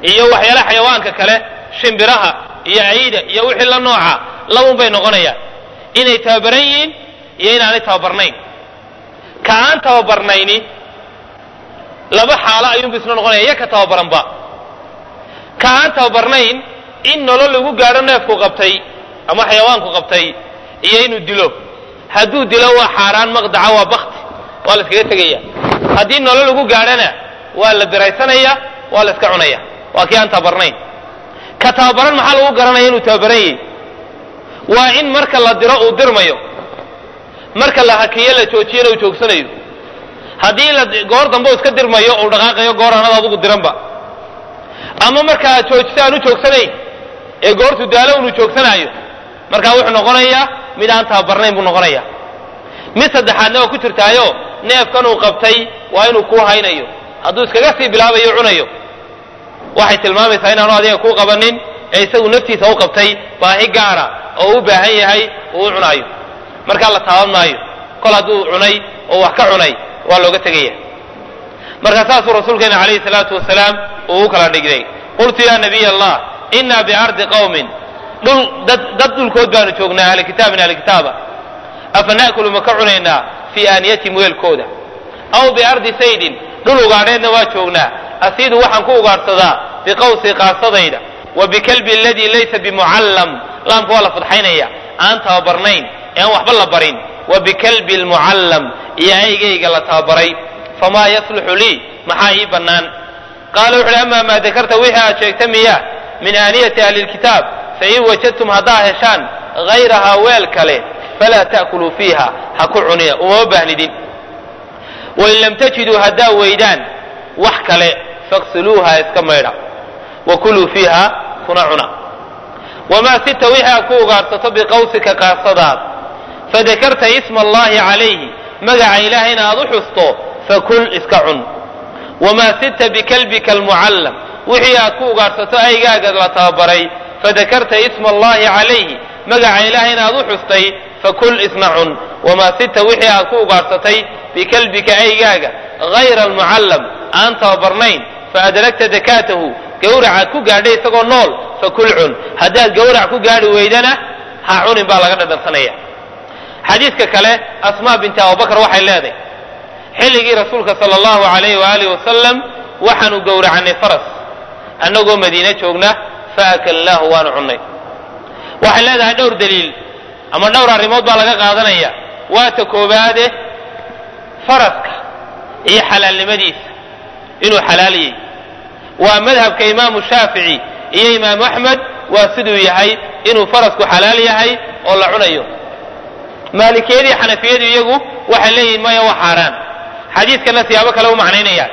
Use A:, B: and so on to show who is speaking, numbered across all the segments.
A: iyo waxyaalaha xayawaanka kale shimbiraha iyo ciida iyo wixii la nooca labun bay noqonayaan inay tababaran yihiin iyo inaanay tababarnayn ka aan tababarnayni laba xaalo ayuunbu isna noqonaya iya ka tababaranba ka aan tababarnayn in nolol lagu gaadho neefku qabtay ama xayawaanku qabtay iyo inuu dilo hadduu dilo waa xaaraan maqdaca waa bakti waa la iskaga tegaya haddii nolol lagu gaadhana waa la biraysanaya waa la iska cunaya waa kii aan tababarnayn ka tababaran maxaa lagu garanaya inuu tababaran yahi waa in marka la diro uu dirmayo marka la hakiyo la joojiyana uu joogsanayo haddii la goor dambe uu iska dirmayo uu dhaqaaqayo goor aanad adugu diranba ama marka aad joojisa aan u joogsanayn ee goortu daalo unu joogsanaayo markaa wuxuu noqonayaa mid aan tababarnayn buu noqonaya mid saddexaadna waa ku jirtaayo neefkan uu qabtay waa inuu kuu haynayo hadduu iskaga sii bilaabayo cunayo waxay tilmaamaysaa inaanu adiga kuu qabanin ee isagu naftiisa u qabtay baahi gaara oo u baahan yahay uu u cunaayo markaa la taaban maayo kol hadduu cunay oo wax ka cunay waa looga tegaya marka saasuu rasuulkeena calayhi salaatu wasalaam uu u kala dhigday qultu ya nabiy allah inaa biardi qawmin dhul dad dad dhulkood baanu joognaa ahli kitaabin ahli kitaaba afa na'kulu ma ka cunaynaa fii aaniyatihim weelkooda aw biardi saydin dhul ugaadheedna waa joognaa asiidu waxaan ku ugaadhsadaa biqawsi qaasadayda wa bikalbi aladii laysa bimucallam laamka waa la fadxaynaya aan tababarnayn ee aan waxba la barin wa bikalbi almucallam iyo aygayga la tababaray famaa yasluxu lii maxaa ii bannaan qaala wuxu uhi amaa maa dakarta wixii aad sheegta miya min aaniyati ahli lkitaab fain wajadtum haddaa heshaan hayrahaa weel kale falaa ta'kuluu fiiha ha ku cunina umama baahnidin wain lam tajiduu haddaa weydaan wax kale faqsiluuha iska maydha wa kuluu fiiha kuna cuna wamaa sita wixii aad ku ugaadhsato biqawsika qaasadaad fadakarta isma allahi calayhi magaca ilaahayna aad u xusto fakul iska cun wamaa sita bikalbika almucallam wixii aad ku ugaadhsato aygaaga la tababaray fadakarta isma allahi calayhi magaca ilaahayna aad u xustay fakul isna cun wamaa sita wixii aad ku ugaadhsatay bikalbika aygaaga hayra almucallam aan tababarnayn faadragta dakaatahu gawracaad ku gaadhay isagoo nool fakul cun haddaad gawrac ku gaadhi weydana ha cunin baa laga dhadhansanaya xadiidka kale asmaa binti abubakar waxay leedahay xilligii rasuulka sala allahu alayhi waaalih wasalam waxaanu gowracannay faras annagoo madiine joogna faakalnaahu waanu cunnay waxay leedahay dhowr daliil ama dhowr arrimood baa laga qaadanaya waa ta koobaade faraska iyo xalaalnimadiisa inuu xalaaliyey waa madhabka imaamu shaafici iyo imaamu axmed waa siduu yahay inuu farasku xalaal yahay oo la cunayo maalikiyadii xanafiyadu iyagu waxay leeyihin maya waa xaaraan xadiidkana siyaabo kale u macnaynayaan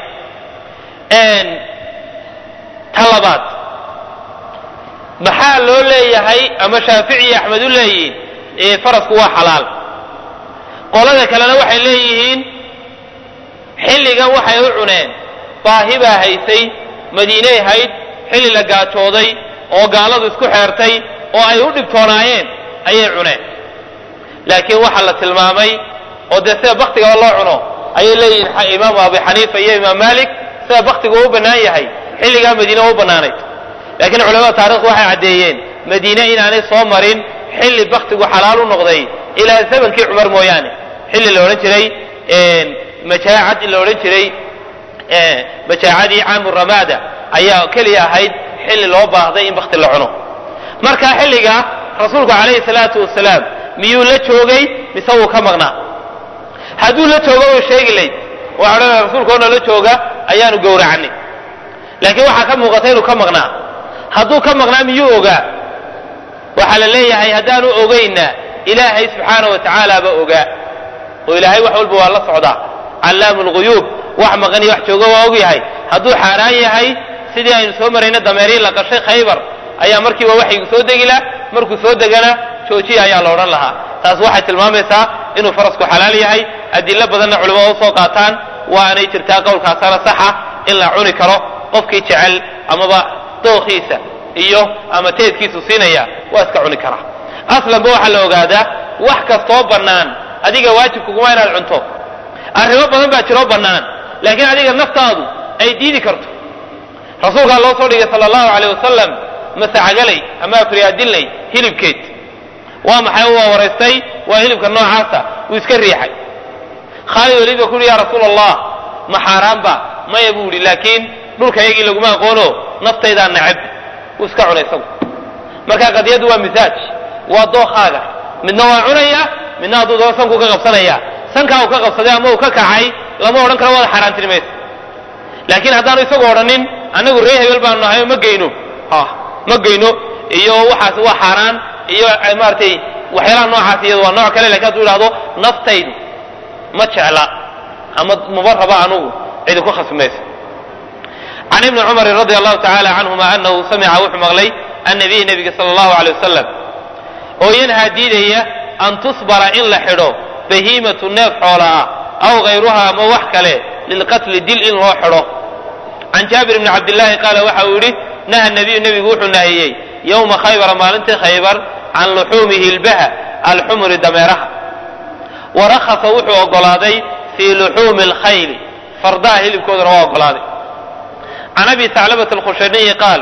A: ta labaad maxaa loo leeyahay ama shaafici iyo axmed u leeyihiin farasku waa xalaal qolada kalena waxay leeyihiin xilligan waxay u cuneen baahi baa haysay madiinay hayd xilli la gaajooday oo gaaladu isku xeertay oo ay u dhibtoonaayeen ayay cuneen laakiin waxaa la tilmaamay oo dee sida baktigaba loo cuno ayay leeyihiin imaamu abu xaniifa iyo imaam malik sida baktigu u bannaan yahay xilligaa madiine u bannaanayd laakiin culamada taarikhdu waxay caddeeyeen madiine inaanay soo marin xilli baktigu xalaal u noqday ilaa zamankii cumar mooyaane xilli la odhan jiray majaacad la odhan jiray majaacadii caamu ramaada ayaa keliya ahayd xilli loo baahday in bakti la cuno marka xilligaa rasuulku calayhi salaatu wasalaam miyuu la joogay mise wuu ka maqnaa hadduu la joogo uu sheegi layd waa odhanaya rasuulkoona la jooga ayaanu gowracnay laakiin waxaa ka muuqata inuu ka maqnaa hadduu ka maqnaa miyuu ogaa waxaa la leeyahay haddaanu ogayna ilaahay subxaana wa tacaala ba ogaa oo ilaahay wax walba waa la socdaa callaamu lguyuub wax maqan iyo wax jooga waa og yahay hadduu xaaraan yahay sidii aynu soo marayna dameerii la qashay khaybar ayaa markiiba waxaygu soo degi lah markuu soo degana joojiya ayaa la odhan lahaa taas waxay tilmaamaysaa inuu farasku xalaal yahay adilo badanna culimmada usoo qaataan waanay jirtaa qowlkaasana saxa in la cuni karo qofkii jecel amaba dookiisa iyo ama teedkiisu siinaya waa iska cuni karaa aslanba waxaa la ogaadaa wax kastoo bannaan adiga waajibkuguma inaad cunto arrimo badan baa jiroo bannaan laakiin adiga naftaadu ay diidi karto rasuulkaa loo soo dhigay sala allahu caleyh wasalam masacagalay ama afriyaadilay hilibkeed waa maxay waa waraystay waa hilibka noocaasa wuu iska riixay khaalid weliid ba ku uhi ya rasuula allah ma xaaraanba maya buu yihi laakiin dhulkayagii laguma aqoono naftaydaa nacab wuu iska cunay isagu marka qadiyaddu waa misaaj waa dookaaga midna waa cunaya midna hadduu daba sankuu ka qabsanaya sankaa uu ka qabsaday ama uu ka kacay lama odhan karo waada xaaraantiri maysa laakiin haddaanu isagu odhanin annagu ree hebel baanu nahay ma geyno ma geyno iyo waxaas waa xaaraan iyo maaratay waxyaalaha noocaas iyado waa nooc kale lakin hadduu idhahdo naftaydu ma jecla ama maba raba anugu cidi ku khasmayso can ibni cumarin radi allahu tacaala canhuma anahu samica wuxuu maqlay annabiy nebiga sala allahu alay wasalam oo yanhaa diidaya an tusbara in la xidho bahiimatu neef xoola ah aw hayruha ama wax kale lilqatli dil in loo xidho can jaabir bni cabdillaahi qaala waxa uu yidhi naha nabiyu nebigu wuxuu nahiyey yowma khaybara maalintii khaybar can luxuumihi lbaha alxumri dameeraha wa rakhasa wuxuu ogolaaday fii luxuumi alkhayli fardaha hilibkoodana waa ogolaaday can abi saclabata alkhushaniyi qaal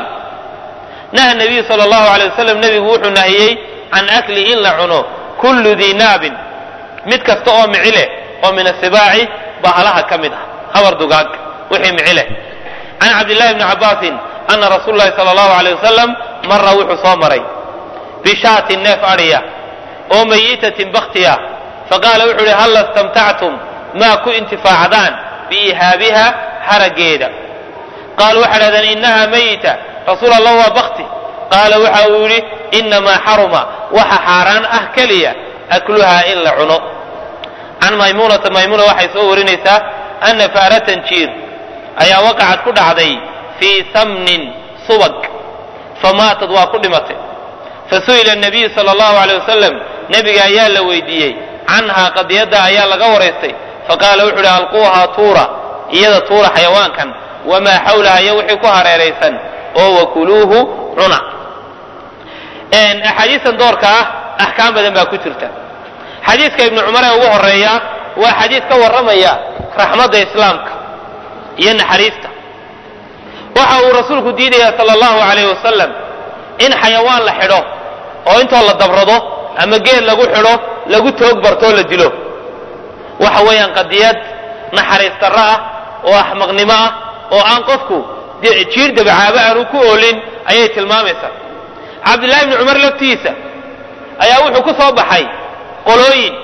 A: naha nabiyu sala allahu alay wasalam nebigu wuxuu nahiyey can akli in la cuno kullu dii naabin mid kasta oo mici leh oo min asibaaci bahalaha ka mid ah habar dugaag wixii mici leh can cabdillahi bni cabbaasin ana rasuula llahi sala allahu alay wasalam mara wuxuu soo maray bishaatin neef adhiya oo mayitatin baktiya faqaala wuxuu ihi halla istamtactum maa ku intifaacdaan biihaabiha harageeda qaalu waxay dhahdeen innaha mayita rasuul allah waa bakti qaala waxa uu yidhi inamaa xaruma waxa xaaraan ah keliya akluhaa in la cuno can maymuunata maymuna waxay soo warinaysaa ana faaratan jiir ayaa waqacad ku dhacday fii samnin subag famaatad waa ku dhimatay fasu'ila nabiyu sala allahu aleyh wasalam nebiga ayaa la weydiiyey canhaa qadiyadda ayaa laga waraystay faqaala wuxuu ihi alquuhaa tuura iyada tuura xayawaankan wamaa xawlaha iyo wixii ku hareeraysan oo wakuluuhu cuna axaadiistan doorka ah axkaam badan baa ku jirta xadiiska ibnu cumar ee ugu horeeya waa xadiis ka warramaya raxmadda islaamka iyo naxariista waxa uu rasuulku diidaya sala allahu alayh wasalam in xayawaan la xidho oo intoo la dabrado ama geed lagu xidho lagu toog bartoo la dilo waxa weeyaan qadiyad naxariis darro ah oo axmaqnimo ah oo aan qofku jiir dabacaabo aanu ku oolin ayay tilmaamaysaa cabdillahi bni cumar laftiisa ayaa wuxuu ku soo baxay qolooyin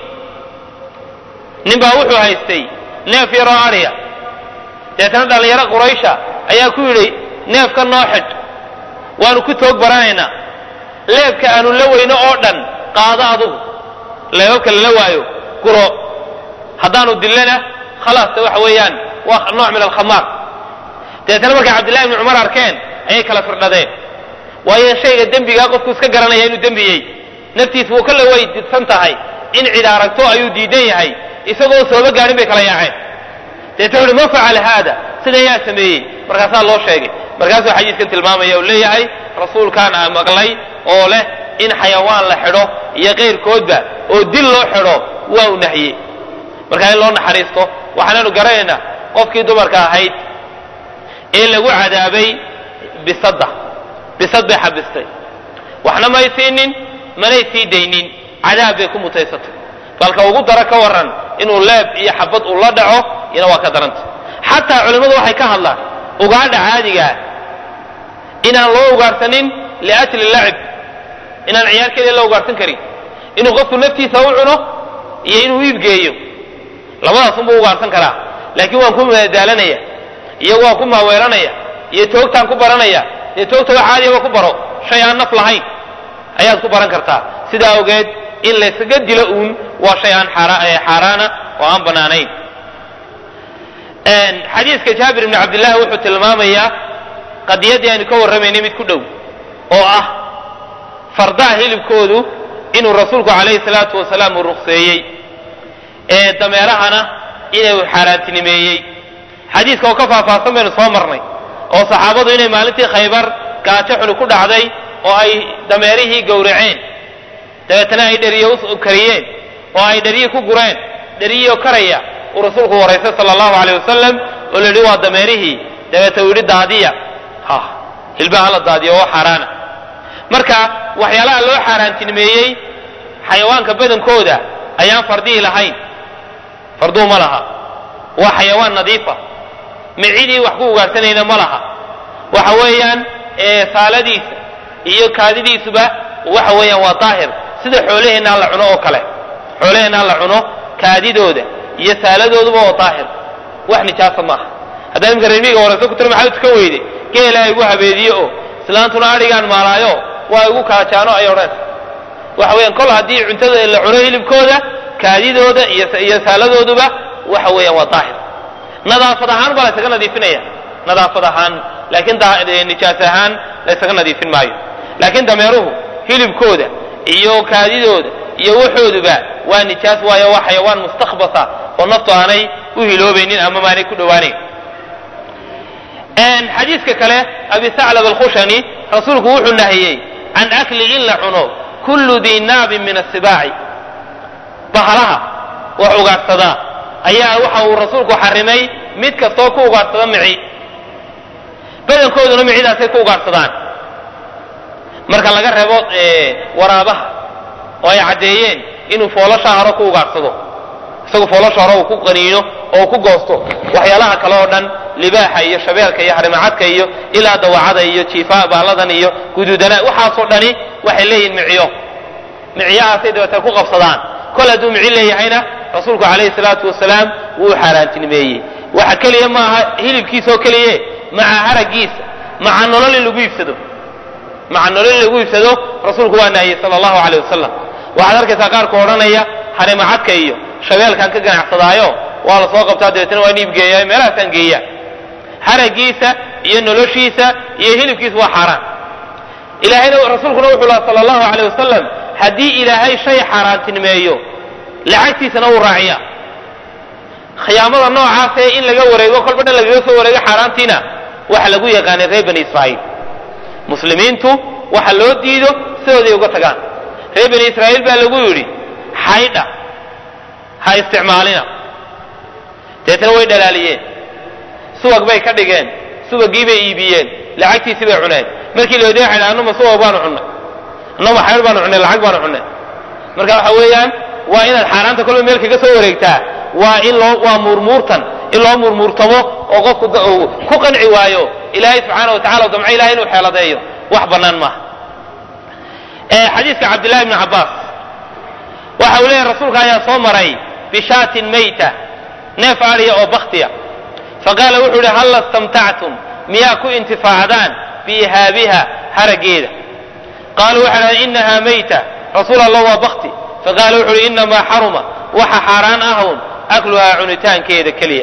A: ninbaa wuxuu haystay neef yaroo adhiya deetana dhallinyaro quraysha ayaa ku yidhi neefka noo xidh waanu ku toog baranaynaa leebka aanu la weyno oo dhan qaado adugu leebabka lala waayo guro haddaanu dillana khalaasta waxa weeyaan waa nooc min alkhamaar deetana markay cabdillahi bni cumar arkeen ayay kala firdhadeen waayo shayga dembigaa qofku iska garanaya inuu dembiyey naftiisa wuu kala way didsan tahay in cid aragto ayuu diidan yahay isagoo sooba gaarin bay kala yaaceen deetna wuxuhi ma facala haada sida yaa sameeyey markaasaa loo sheegay markaasuu xadiiskan tilmaamaya uu leeyahay rasuulkaan aa maqlay oo leh in xayawaan la xidho iyo kayrkoodba oo dil loo xidho waa u nahye markaa in loo naxariisto waxaanaanu garanaynaa qofkii dumarka ahayd ee lagu cadaabay bisadda bisad bay xabistay waxna may siinin manay sii daynin cadaab bay ku mutaysatay balka ugu daro ka waran inuu leeb iyo xabad uu la dhaco iyana waa ka daranta xataa culimmadu waxay ka hadlaan ugaadha caadigaa inaan loo ugaarsanin liajli lacib inaan ciyaar keliya la ugaarsan karin inuu qofku naftiisa u cuno iyo inuu iibgeeyo labadaasunbuu ugaarsan karaa laakiin waan ku madaalanaya iyo waan ku maaweelanaya iyo toogtaan ku baranaya dee toogta wax caadiyaba ku baro shay aan naf lahayn ayaad ku baran kartaa sidaa awgeed in laysaga dilo uun waa shay aan xaaraana oo aan bannaanayn xadiiska jaabir ibni cabdillahi wuxuu tilmaamayaa qadiyaddii aynu ka warramaynay mid ku dhow oo ah fardaha hilibkoodu inuu rasuulku calayhi salaatu wasalaam uu ruqseeyey ee dameerahana inuu xaaraantinimeeyey xadiiska oo ka faahfaahsan baynu soo marnay oo saxaabadu inay maalintii khaybar gaajo xuli ku dhacday oo ay dameerihii gowraceen dabeetana ay dheriye u kariyeen oo ay dheriyi ku gureen dheriyioo karaya uu rasuulku waraystay sala allahu aleyh wasalam oo la yidhi waa dameerihii dabeeta uu yidhi daadiya ha hilbaha la daadiyo oo xaaraana marka waxyaalaha loo xaaraantinimeeyey xayawaanka badankooda ayaan fardihi lahayn farduu ma laha waa xayawaan nadiifa micidii wax ku ugaarsanayna ma laha waxa weeyaan saaladiisa iyo kaadidiisuba waxa weeyaan waa daahir sida xoolaheenna la cuno oo kale xoolaheenna la cuno kaadidooda iyo saaladooduba waa daahir wax nijaasa maaha haddaa imika reermiga wareyso ku tira maxaa tukan weyde geelaa igu habeediye oo islaantuna adhigaan maalaayo waa igu kaajaano ay odhan waxa weeyaan kol haddii cuntada la cuno hilibkooda kaadidooda iyo saaladooduba waxa weeyaan waa daahir nadaafad ahaan baa laysaga nadiifinaya nadaafad ahaan laakiin nijaas ahaan laysaga nadiifin maayo laakiin dameeruhu hilibkooda iyo kaadidooda iyo waxooduba waa nijaas waayo waa xayawaan mustakbasa oo naftu aanay u hiloobaynin ama maanay ku dhowaanayn xadiiska kale abi saclab alkhushani rasuulku wuxuu nahiyey can akli in la cuno kullu dii naabin min asibaaci bahalaha wax ugaadhsadaa ayaa waxa uu rasuulku xarimay mid kastoo ku ugaadhsada mici badankooduna micidaasay ku ugaadhsadaan marka laga reebo waraabaha oo ay caddeeyeen inuu foolasha hore ku ugaadhsado isagu foolasha hore uu ku qaniino oo ku goosto waxyaalaha kale oo dhan libaaxa iyo shabeelka iyo harimacadka iyo ilaa dawacada iyo jiifa baaladan iyo guduudana waxaasoo dhani waxay leeyihin miciyo miciyahaasay dabeetee ku qabsadaan kol hadduu mici leeyahayna rasuulku calayhi salaatu wasalaam wuu xaaraantinimeeyey waxa keliya maaha hilibkiisa oo keliye maca haragiisa maca nolol in lagu iibsado maca nolol in lagu iibsado rasuulku waa naahiyey sala allahu caleyh wasalam waxaad arkaysaa qaarku odhanaya harimacadka iyo shabeelkaan ka ganacsadaayo waa la soo qabtaa dabeetna waan iibgeeya meelahaasaan geeya haragiisa iyo noloshiisa iyo hilibkiisa waa xaaraan ilaahayna rasuulkuna wuxuu laha sala allahu caleyh wasalam haddii ilaahay shay xaaraantinimeeyo lacagtiisana wuu raaciya khiyaamada noocaasee in laga wareego kolba dhan lagaga soo wareego xaaraantiina waxa lagu yaqaanay reer bani israa'iil muslimiintu waxa loo diido sidooday uga tagaan reer bani israa'iil baa lagu yidhi xaydha ha isticmaalina deetana way dhalaaliyeen subag bay ka dhigeen subagii bay iibiyeen lacagtiisii bay cuneen markii la wadiya waxay annuma subag baanu cunnay annuma xeer baanu cunnay lacag baanu cunnay marka waxa weeyaan waa inaad xaaraanta kolba meel kaga soo wareegtaa waa in loo waa muurmuurtan in loo muurmuurtamo oo qofku ku qanci waayo ilaahay subxaana wa tacala damco ilahay inuu xeeladeeyo wax bannaan maaha xadiiska cabdillahi bni cabbaas waxa uu leeyahy rasuulka ayaa soo maray bishaatin mayta neef adhiya oo baktiya faqaala wuxuu yihi halla istamtactum miyaa ku intifaacdaan biihaabiha harageeda qaaluu waxay dhahdeen inaha mayta rasuul allah waa bakti faqaala wuxu uhi inamaa xaruma waxa xaaraan ahun akluhaa cunitaankeeda keliya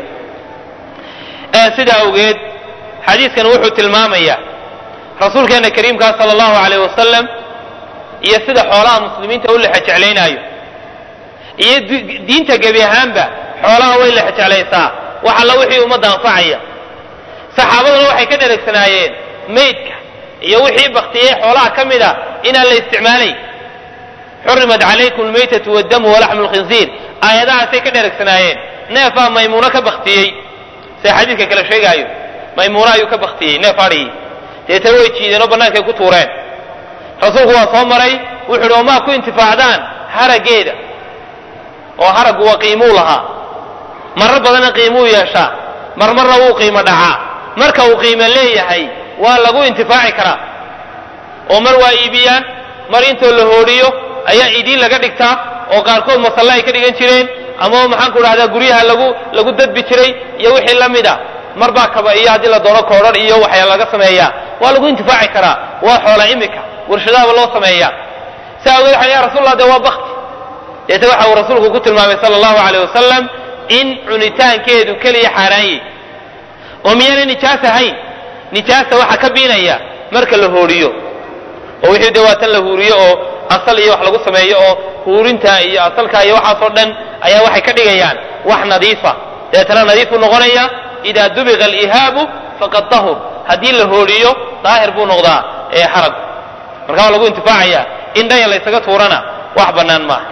A: sidaa awgeed xadiiskan wuxuu tilmaamayaa rasuulkeena kariimkaa sala allahu alayh wasalam iyo sida xoolaha muslimiinta u lexa jeclaynaayo iyo diinta gebi ahaanba xoolaha way lexa jeclaysaa wax alla wixii ummadda anfacaya saxaabaduna waxay ka dheregsanaayeen maydka iyo wixii baktiyey xoolaha ka mid a inaan la isticmaalayn xurimat calaykum almaytatu waddamu walaxmu lkhinziir aayadahaasay ka dheregsanaayeen neefaa maymuuno ka baktiyey sida xadiidka kale sheegaayo maymuuno ayuu ka baktiyey neef adhigii deetana way jiideen oo bannaankay ku tuureen rasuulku waa soo maray wuxu uhi omaa ku intifaacdaan harageeda oo haraggu waa qiimuu lahaa marar badanna qiimuu yeeshaa marmarna wuu qiimo dhacaa marka uu qiimo leeyahay waa lagu intifaaci karaa oo mar waa iibiyaan mar intoo la hoodhiyo ayaa idiin laga dhigtaa oo qaarkood masalle ay ka dhigan jireen ama maxaan ku dhahdaa guryaha lagu lagu dadbi jiray iyo wixii la mid a mar baa kaba iyo haddii la doono koodhan iyo waxyaa laga sameeyaa waa lagu intifaaci karaa waa xoola imika warshadaaba loo sameeyaa sa awgeed waxa ya rasulallah dee waa bakti deete waxa uu rasuulku ku tilmaamay sala allahu aleyh wasalam in cunitaankeedu keliya xaaraanyey oo miyaana nijaas ahayn nijaasta waxa ka biinaya marka la hooriyo oo wixii dee waa tan la huuriyo oo asal iyo wax lagu sameeyo oo huurinta iyo asalka iyo waxaasoo dhan ayaa waxay ka dhigayaan wax nadiifa deetana nadiif buu noqonaya idaa dubiqa alihaabu faqad tahur haddii la hooriyo daahir buu noqdaa ee xaragu marka waa lagu intifaacaya in dhaya laysaga tuurana wax bannaan maaha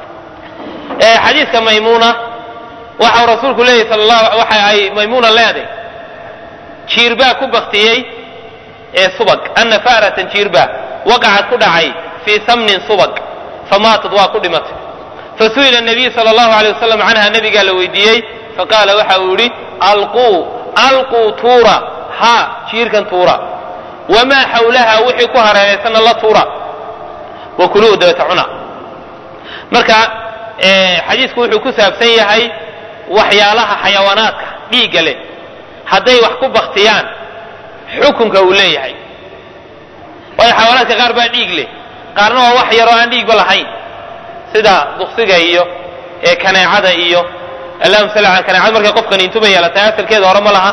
A: xadiiska maymuuna waxa uu rasuulku leeyahy sal allah waxa ay maymuuna leeday jiir baa ku baktiyey ee subag ana fa'ratan jiirba waqacad ku dhacay fii samnin subag famaatad waa ku dhimatay fasu'ila nabiyu sala allahu alay wasalam canha nabigaa la weydiiyey faqaala waxa uu yidhi alquu alquu tuura ha jiirkan tuura wamaa xawlaha wixii ku hareeraysanna la tuura wa kuluuhu dabata cuna marka xadiisku wuxuu ku saabsan yahay waxyaalaha xayawaanaadka dhiigga leh hadday wax ku baktiyaan xukunka uu leeyahay waayo xayawaanaadka qaar baa dhiig leh qaarna waa wax yaroo aan dhiigba lahayn sida duksiga iyo kaneecada iyo allahuma salli ala kaneecada markay qofkan intuma yeelatay asalkeeda hore ma laha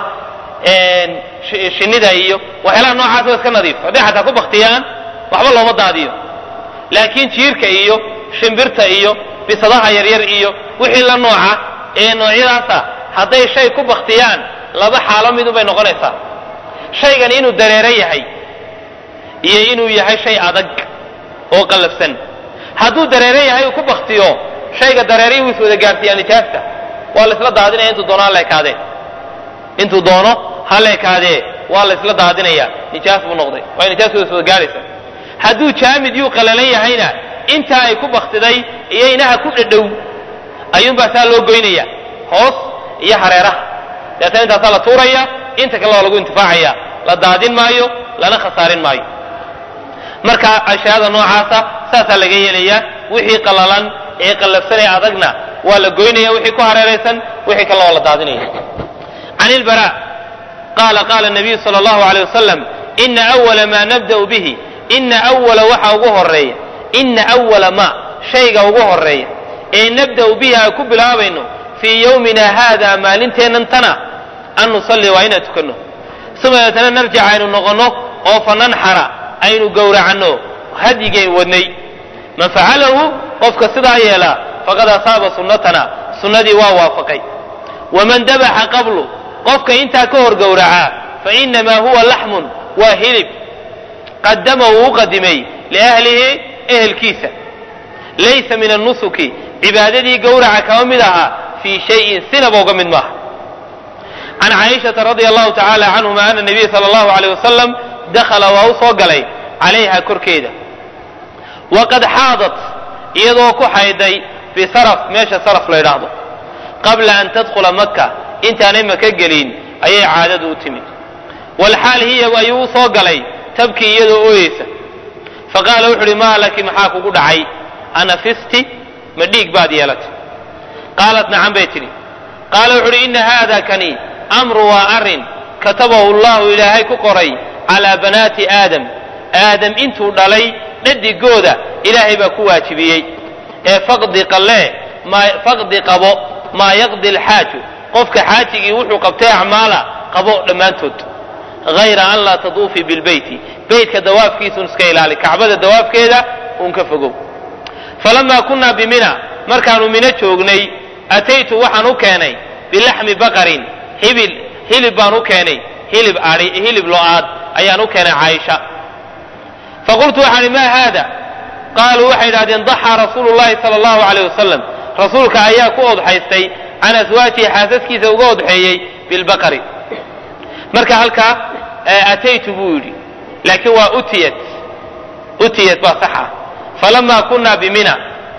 A: shinnida iyo waxyaalaha noocaas waa iska nadiif hadday xataa ku baktiyaan waxba looma daadiyo laakiin jiirka iyo shimbirta iyo bisadaha yaryar iyo wixii la nooca ee noocyadaasa hadday shay ku baktiyaan laba xaalo midun bay noqonaysaa shaygan inuu dareero yahay iyo inuu yahay shay adag oo qallafsan hadduu dareero yahay uu ku baktiyo shayga dareerihii wuu is wada gaarsiiyaa nijaasta waa la isla daadinaya intuu doono ha la ekaadee intuu doono ha la ekaadee waa la isla daadinaya nijaas buu noqday waayo nijaas waa is wada gaaraysa hadduu jaamid yuu qalalan yahayna intaa ay ku baktiday iyo inaha ku dhadhow ayuunbaa saa loo goynaya hoos iyo hareeraha deetana intaasaa la tuuraya inta kale waa lagu intifaacaya la daadin maayo lana khasaarin maayo marka ashyaada noocaasa saasaa laga yeelayaa wixii qalalan ee qallafsan ee adagna waa la goynaya wixii ku hareeraysan wixii kalena waa la daadinaya can ilbara qaala qaala nabiyu sala allahu aleyh wasalam ina awala maa nabda'u bihi ina awala waxa ugu horeeya ina awala ma shayga ugu horeeya ee nabda'u bihi aan ku bilaabayno fii yowmina haada maalinteennan tana an nusalli waa inaan tukanno uma deetana narjic aynu noqonno oo fananxara aynu gowracanno hadyigeen wadnay man facalahu qofka sidaa yeelaa faqad asaaba sunnatana sunnadii waa waafaqay waman dabaxa qablu qofka intaa ka hor gowracaa fainamaa huwa laxmun waa hilib qadama uu u qadimay liahlihi ehelkiisa laysa min annusuki cibaadadii gowraca kama mid aha fii shayin sinaba uga mid maaha can caaishata radia allahu tacaala canhuma ana nabiya sala allahu aleyh wasalam dakhala waa u soo galay calayha korkeeda waqad xaadat iyadoo ku xayday bisaraf meesha saraf la ydhaahdo qabla an tadkhula maka intaanay maka gelin ayay caadadu u timid walxaal hiya ayuu u soo galay tabkii iyadoo ooyeysa faqaala wuxu uhi maa laki maxaa kugu dhacay anafisti ma dhiig baad yeelatay qaalat nacan bay tidhi qaala wuxu uhi ina haada kani amru waa arrin katabahu llahu ilaahay ku qoray calaa banaati aadam aadam intuu dhalay dhadigooda ilaahay baa ku waajibiyey ee faqdi qallee faqdi qabo maa yaqdi alxaaju qofka xaajigii wuxuu qabtay acmaala qabo dhammaantood hayra an laa taduufii bilbeyti beytka dawaafkiisun iska ilaali kacbada dawaafkeeda uun ka fogow falamaa kunnaa bimina markaanu mino joognay ataytu waxaan u keenay bilaxmi baqarin hibil hilib baan u keenay hilib ai hilib lo-aad ayaan u keenay caaisha faqultu waxaan ihi maa haada qaaluu waxay idhahdeen daxaa rasuulu llahi sala allahu aleyh wasalam rasuulka ayaa ku odxaystay can aswaajihi xaasaskiisa uga odxeeyey bilbaqari marka halkaa ataytu buu yidhi laakiin waa utiyat utiyat baa saxa falamaa kunaa bimina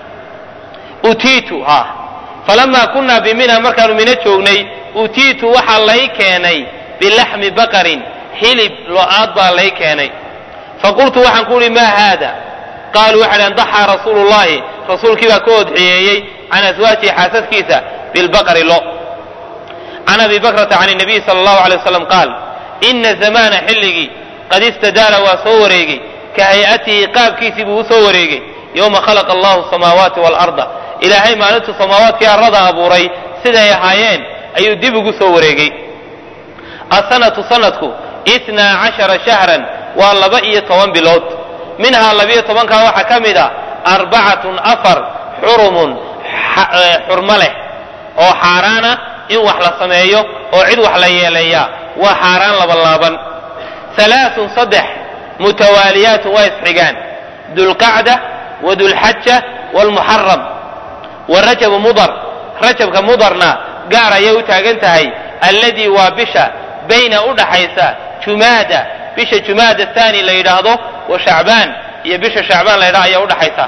A: utiitu ha falamaa kunaa bimina markaanu mino joognay utiitu waxaa lay keenay bilaxmi baqarin hilib lo-aad baa lay keenay faqultu waxaan ku uhi maa haada qaaluu waxay dhaheen daxaa rasuulu llahi rasuulkii baa ka odxiyeeyey can aswaajihi xaasaskiisa bilbaqari lo can abi bakrata can nabiyi sala allahu alay wasalam qaal ina zamaana xilligii qad istadaara waa soo wareegay ka hay-atihi qaabkiisii buu u soo wareegay yowma khalaqa allahu samaawaati waalarda ilaahay maalintuu samaawaadkii arrada abuuray siday ahaayeen ayuu dib ugu soo wareegay asanatu sanadku itnaa cashara shahran waa laba iyo toban bilood minhaa labiyo tobankaa waxaa ka mid a arbacatun afar xurumun xurmo leh oo xaaraana in wax la sameeyo oo cid wax la yeeleeyaa waa xaaraan labalaaban alaaun saddex mutawaaliyaatun waa isxigaan dulqacda wa dulxaja waalmuxaram wa rajabu mudar rajabka mudarna gaar ayay u taagan tahay alladii waa bisha bayna u dhaxaysa jumaada bisha jumaada thani la yidhaahdo wa shacbaan iyo bisha shacbaan la yidhahdo ayaa udhaxaysa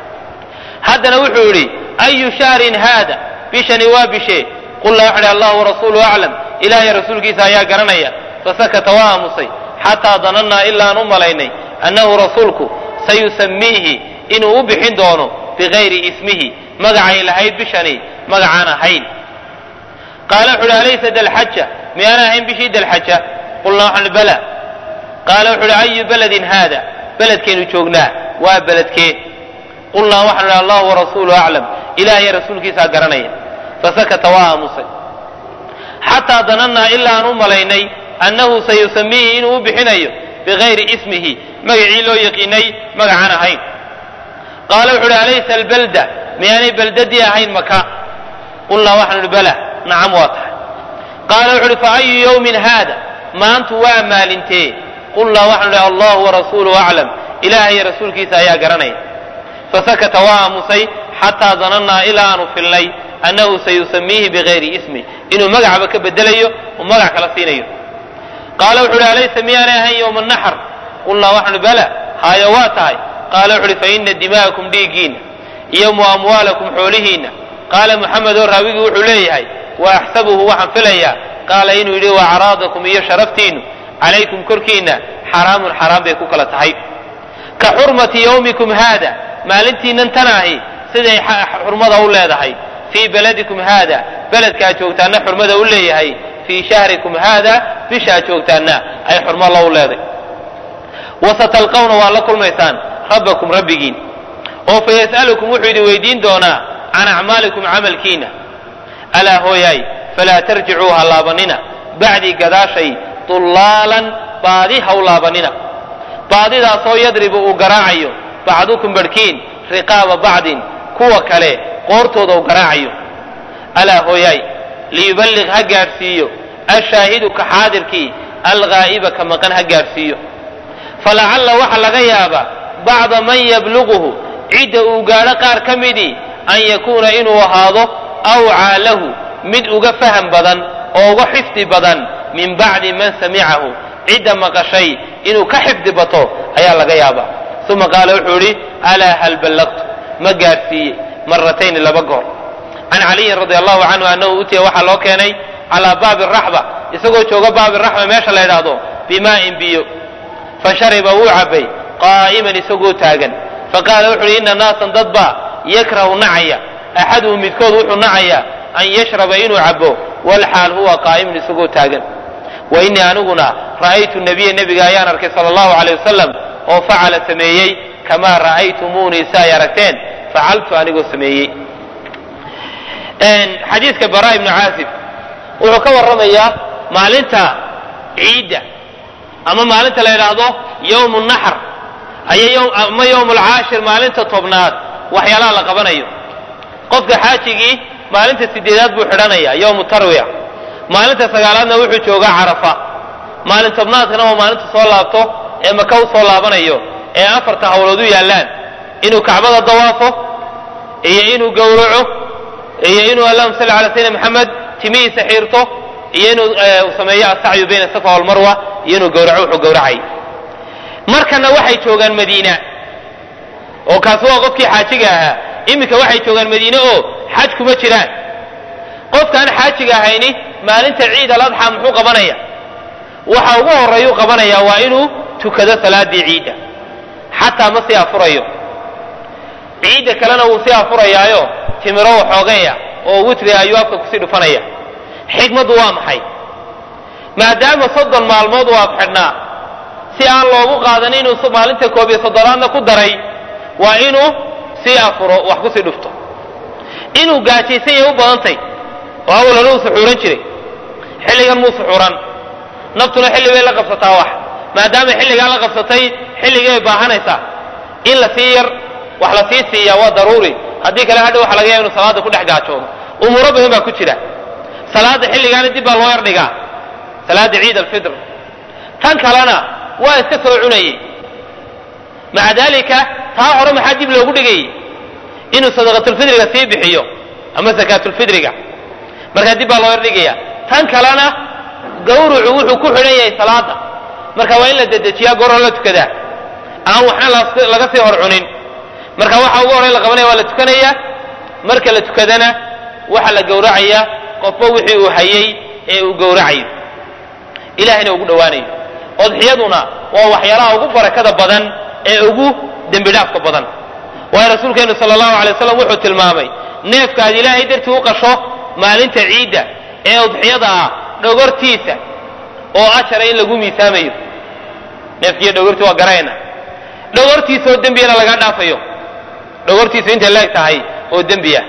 A: haddana wuxuu yidhi ayu shahrin haada bishani waa bishee qulna waxa idhi allah warasuuluhu aclam ilaahay rasuulkiisa ayaa garanaya fasakata waa aamusay xataa danannaa ilaan u malaynay annahu rasuulku sayusamiihi inuu u bixin doono bigayri ismihi magacay lahayd bishani magacaan ahayn qaala wuxu uhi alaysa dalxaja miyaana ahayn bishii dalxaja qulnaa waxaan ihi bala qaala wuxu uhi ayu beledin haada beledkaynu joognaa waa beledkee qulnaa waxaan idhi allahu warasuuluhu aclam ilaahay rasuulkiisaa garanaya fasakata waa aamusay xataa danannaa ilaa aan u malaynay annahu sayusamiihi inuu u bixinayo bigayri ismihi magacii loo yaqiinay magacaan ahayn qaala wuxu uhi alaysa albalda miyaanay beldadii ahayn maka qulnaa waxaan idhi bala nacam waa tahay qaala wuxu uhi fa ayu yawmin haada maantu waa maalintee qulnaa waxaan idhi allahu warasuuluhu aclam ilaahay rasuulkiisa ayaa garanaya fasakata waa aamusay xataa danannaa ilaa aanu filnay annahu sayusamiihi bigayri ismi inuu magacba ka bedelayo uu magac kala siinayo qaala wuxu uhi alaysa miyaanay ahayn yowma naxr qulnaa waxaan idhi bala haayo waa tahay qaala wuxu uhi faina dima'akum dhiiggiinna iyo mu amwaalakum xoolihiinna qaala muxamed oo raawigii wuxuu leeyahay wa axsabuhu waxaan filayaa qaala inuu yidhi wa acraadakum iyo sharaftiinnu calaykum korkiinna xaraamun xaraam bay ku kala tahay ka xurmati yawmikum haada maalintiinnan tan ahi siday xurmada u leedahay fii beladikum haada beledkaa joogtaanna xurmada u leeyahay fii shahrikum haada bishaa joogtaanna ay xurmo la u leeday wasatalqawna waa la kulmaysaan rabbakum rabbigiin oo fayas'alukum wuxuu idin weydiin doonaa can acmaalikum camalkiina alaa hooyaay falaa tarjicuu ha laabanina bacdii gadaashay dullaalan baadi haw laabanina baadidaasoo yadribu uu garaacayo bacdukum barhkiin riqaaba bacdin kuwa kale qoortooda uu garaacayo alaa hooyaay liyuballiq ha gaadhsiiyo ashaahidu ka xaadirkii alghaa'iba ka maqan ha gaadhsiiyo falacalla waxa laga yaaba bacda man yabluguhu cidda uu gaadho qaar ka midii an yakuuna inuu ahaado awcaa lahu mid uga faham badan oo uga xifdi badan min bacdi man samicahu cidda maqashay inuu ka xifdi bato ayaa laga yaaba uma qaala wuxuu idhi alaa hal ballaqtu ma gaadhsiiye maratayni laba goor can caliyin radi allahu canhu annahu utiya waxaa loo keenay calaa baabi raxba isagoo jooga baabi raxba meesha la ydhaahdo bimaa'in biyo fashariba wuu cabbay qaa'iman isagoo taagan faqaala wuxu uhi inna naasan dad baa yakrahu nacaya axaduhu midkood wuxuu nacayaa an yashraba inuu cabbo walxaal huwa qaa'imun isagoo taagan wa innii aniguna ra'aytu nabiya nebiga ayaan arkay sala allahu caleyh wasalam oo facala sameeyey kamaa ra'aytumuunii si ay aragteen facaltu anigoo sameeyey xadiiska bara ibnu caasib wuxuu ka warramayaa maalinta ciidda ama maalinta la yidhaahdo yowmu naxr ama yowm alcaashir maalinta tobnaad waxyaalaha la qabanayo qofka xaajigii maalinta sideedaad buu xidhanaya yowmu tarwiya maalinta sagaalaadna wuxuu joogaa carafa maalin tobnaadkana waa maalinta soo laabto ee maka u soo laabanayo ee afarta hawlood u yaallaan inuu kacbada dawaafo iyo inuu gowraco iyo inuu allahuma salli cala sayidina maxamed timihiisa xiirto iyo inuu sameeyo asacyu bayna safa walmarwa iyo inuu gowraco wuxuu gowracay markana waxay joogaan madiina oo kaasi waa qofkii xaajiga ahaa iminka waxay joogaan madiine oo xaj kuma jiraan qofkaan xaajiga ahayni maalinta ciid aladxa muxuu qabanaya waxa ugu horeeyuu qabanaya waa inuu tukado salaadii ciidda xataa ma sii afurayo ciidda kalena wuu sii afurayaayo timiro waxoogeeya oo witri ayuu afka kusii dhufanaya xikmaddu waa maxay maadaama soddon maalmood uu afxidhnaa si aan loogu qaadan inuu maalinta koob iyo soddonaadna ku daray waa inuu sii afuro wax kusii dhufto inuu gaajaysan yahay u badantay oo awal hore uu suxuuran jiray xilligan muu suxuuran naftuna xilli bay la qabsataa wax maadaama xilligaa la qabsatay xilligay baahanaysaa in la sii yar wax la sii siiyaa waa daruuri haddii kale hadha waxa laga yaaba inu salaada ku dhex gaajoodo umuuro badan baa ku jira salaada xilligaana dib baa loo yar dhigaa salaada ciid alfitr tan kalena waa iska soo cunayey maca daalika taa hore maxaa dib loogu dhigayey inuu sadaqatulfidriga sii bixiyo ama sakaatulfidriga markaa dib baa loo yar dhigaya tan kalena gawrucu wuxuu ku xidhan yahay salaada marka waa in la dedejiyaa goor hore la tukadaa aan waxna laga sii hor cunin marka waxa ugu horey la qabanaya waa la tukanaya marka la tukadana waxa la gowracaya qofba wixii uu hayay ee uu gowracayo ilahayna ugu dhowaanayo odxiyaduna waa waxyaalaha ugu barakada badan ee ugu dembi dhaafka badan waayo rasuulkeenu sala allahu alay wasalam wuxuu tilmaamay neefka aad ilaahay dartii u qasho maalinta ciidda ee udxiyada ah dhogortiisa oo ajara in lagu miisaamayo neefkiiyo dhogortii waa garayna dhogortiisa oo dembiyana lagaa dhaafayo dhogortiisu intay leeg tahay oo dembiya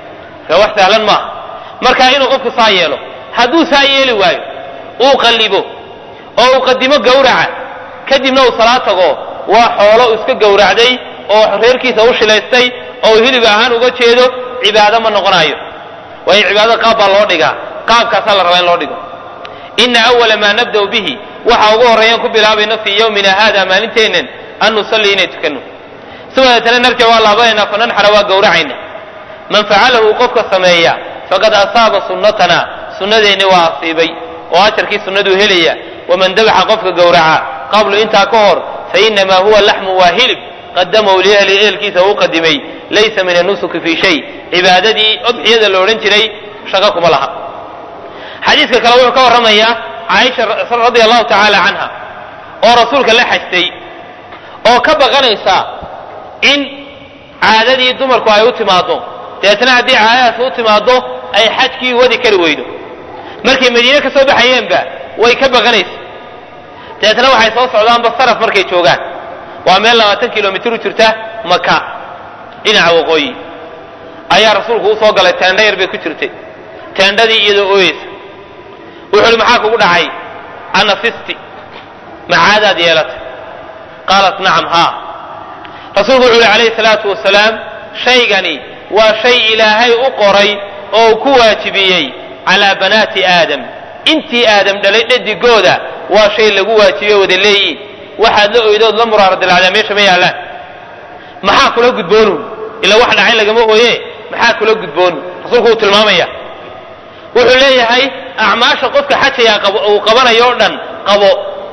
A: ka wax sahlan maaha marka inuu qofku saa yeelo hadduu saa yeeli waayo uu qallibo oo uu qadimo gawraca kadibna uu salaad tago waa xoolo uu iska gowracday oo reerkiisa u shilaystay oo uu hilib ahaan uga jeedo cibaado ma noqonayo waayo cibaadada qaab baa loo dhigaa qaabkaasaa la rabaa in loo dhigo ina awala maa nabda'u bihi waxa ugu horreeyaan ku bilaabayno fii yowmina haada maalinteennan an nusallii inay tukanno sidadeetana narja waa laabanaynaa fananxara waa gowracayna man facalahu qofka sameeya faqad asaaba sunnatana sunnadeenni waa asiibay oo ajarkii sunnaduu helaya waman dabaxa qofka gowraca qablu intaa ka hor fainamaa huwa laxmu waa hilib qadamahu liahli ehelkiisa uu qadimay laysa min anusuki fii shay cibaadadii odxiyada la odhan jiray shaqo kuma laha xadiiska kale wuxuu ka warramayaa caaisha radia allahu tacaala canha oo rasuulka la xajtay oo ka baqanaysa in caadadii dumarku ay u timaaddo dabeetna haddii caadadaas u timaaddo ay xajkii wadi kari weydo markay madiine ka soo baxayeenba way ka baqanaysa dabeetna waxay soo socdaanba saraf markay joogaan waa meel labaatan kilomitr u jirta maka dhinaca waqooyi ayaa rasuulku u soo galay teendha yar bay ku jirtay teendhadii iyadoo ooyeysa wuxuu uhi maxaa kugu dhacay anafisti macaadaad yeelatay qaalat nacam haa rasuulku wuxuu yihi calayhi salaatu wasalaam shaygani waa shay ilaahay u qoray oo uu ku waajibiyey calaa banaati aadam intii aadam dhalay dhadigooda waa shay lagu waajibiye wada leeyiin waxaad la oydood la muraaradilacdaa meesha ma yaallaan maxaa kula gudboonu ila wax dhacay lagama ooye maxaa kula gudboonu rasuulku uu tilmaamaya wuxuu leeyahay acmaasha qofka xajaya uu qabanayo o dhan qabo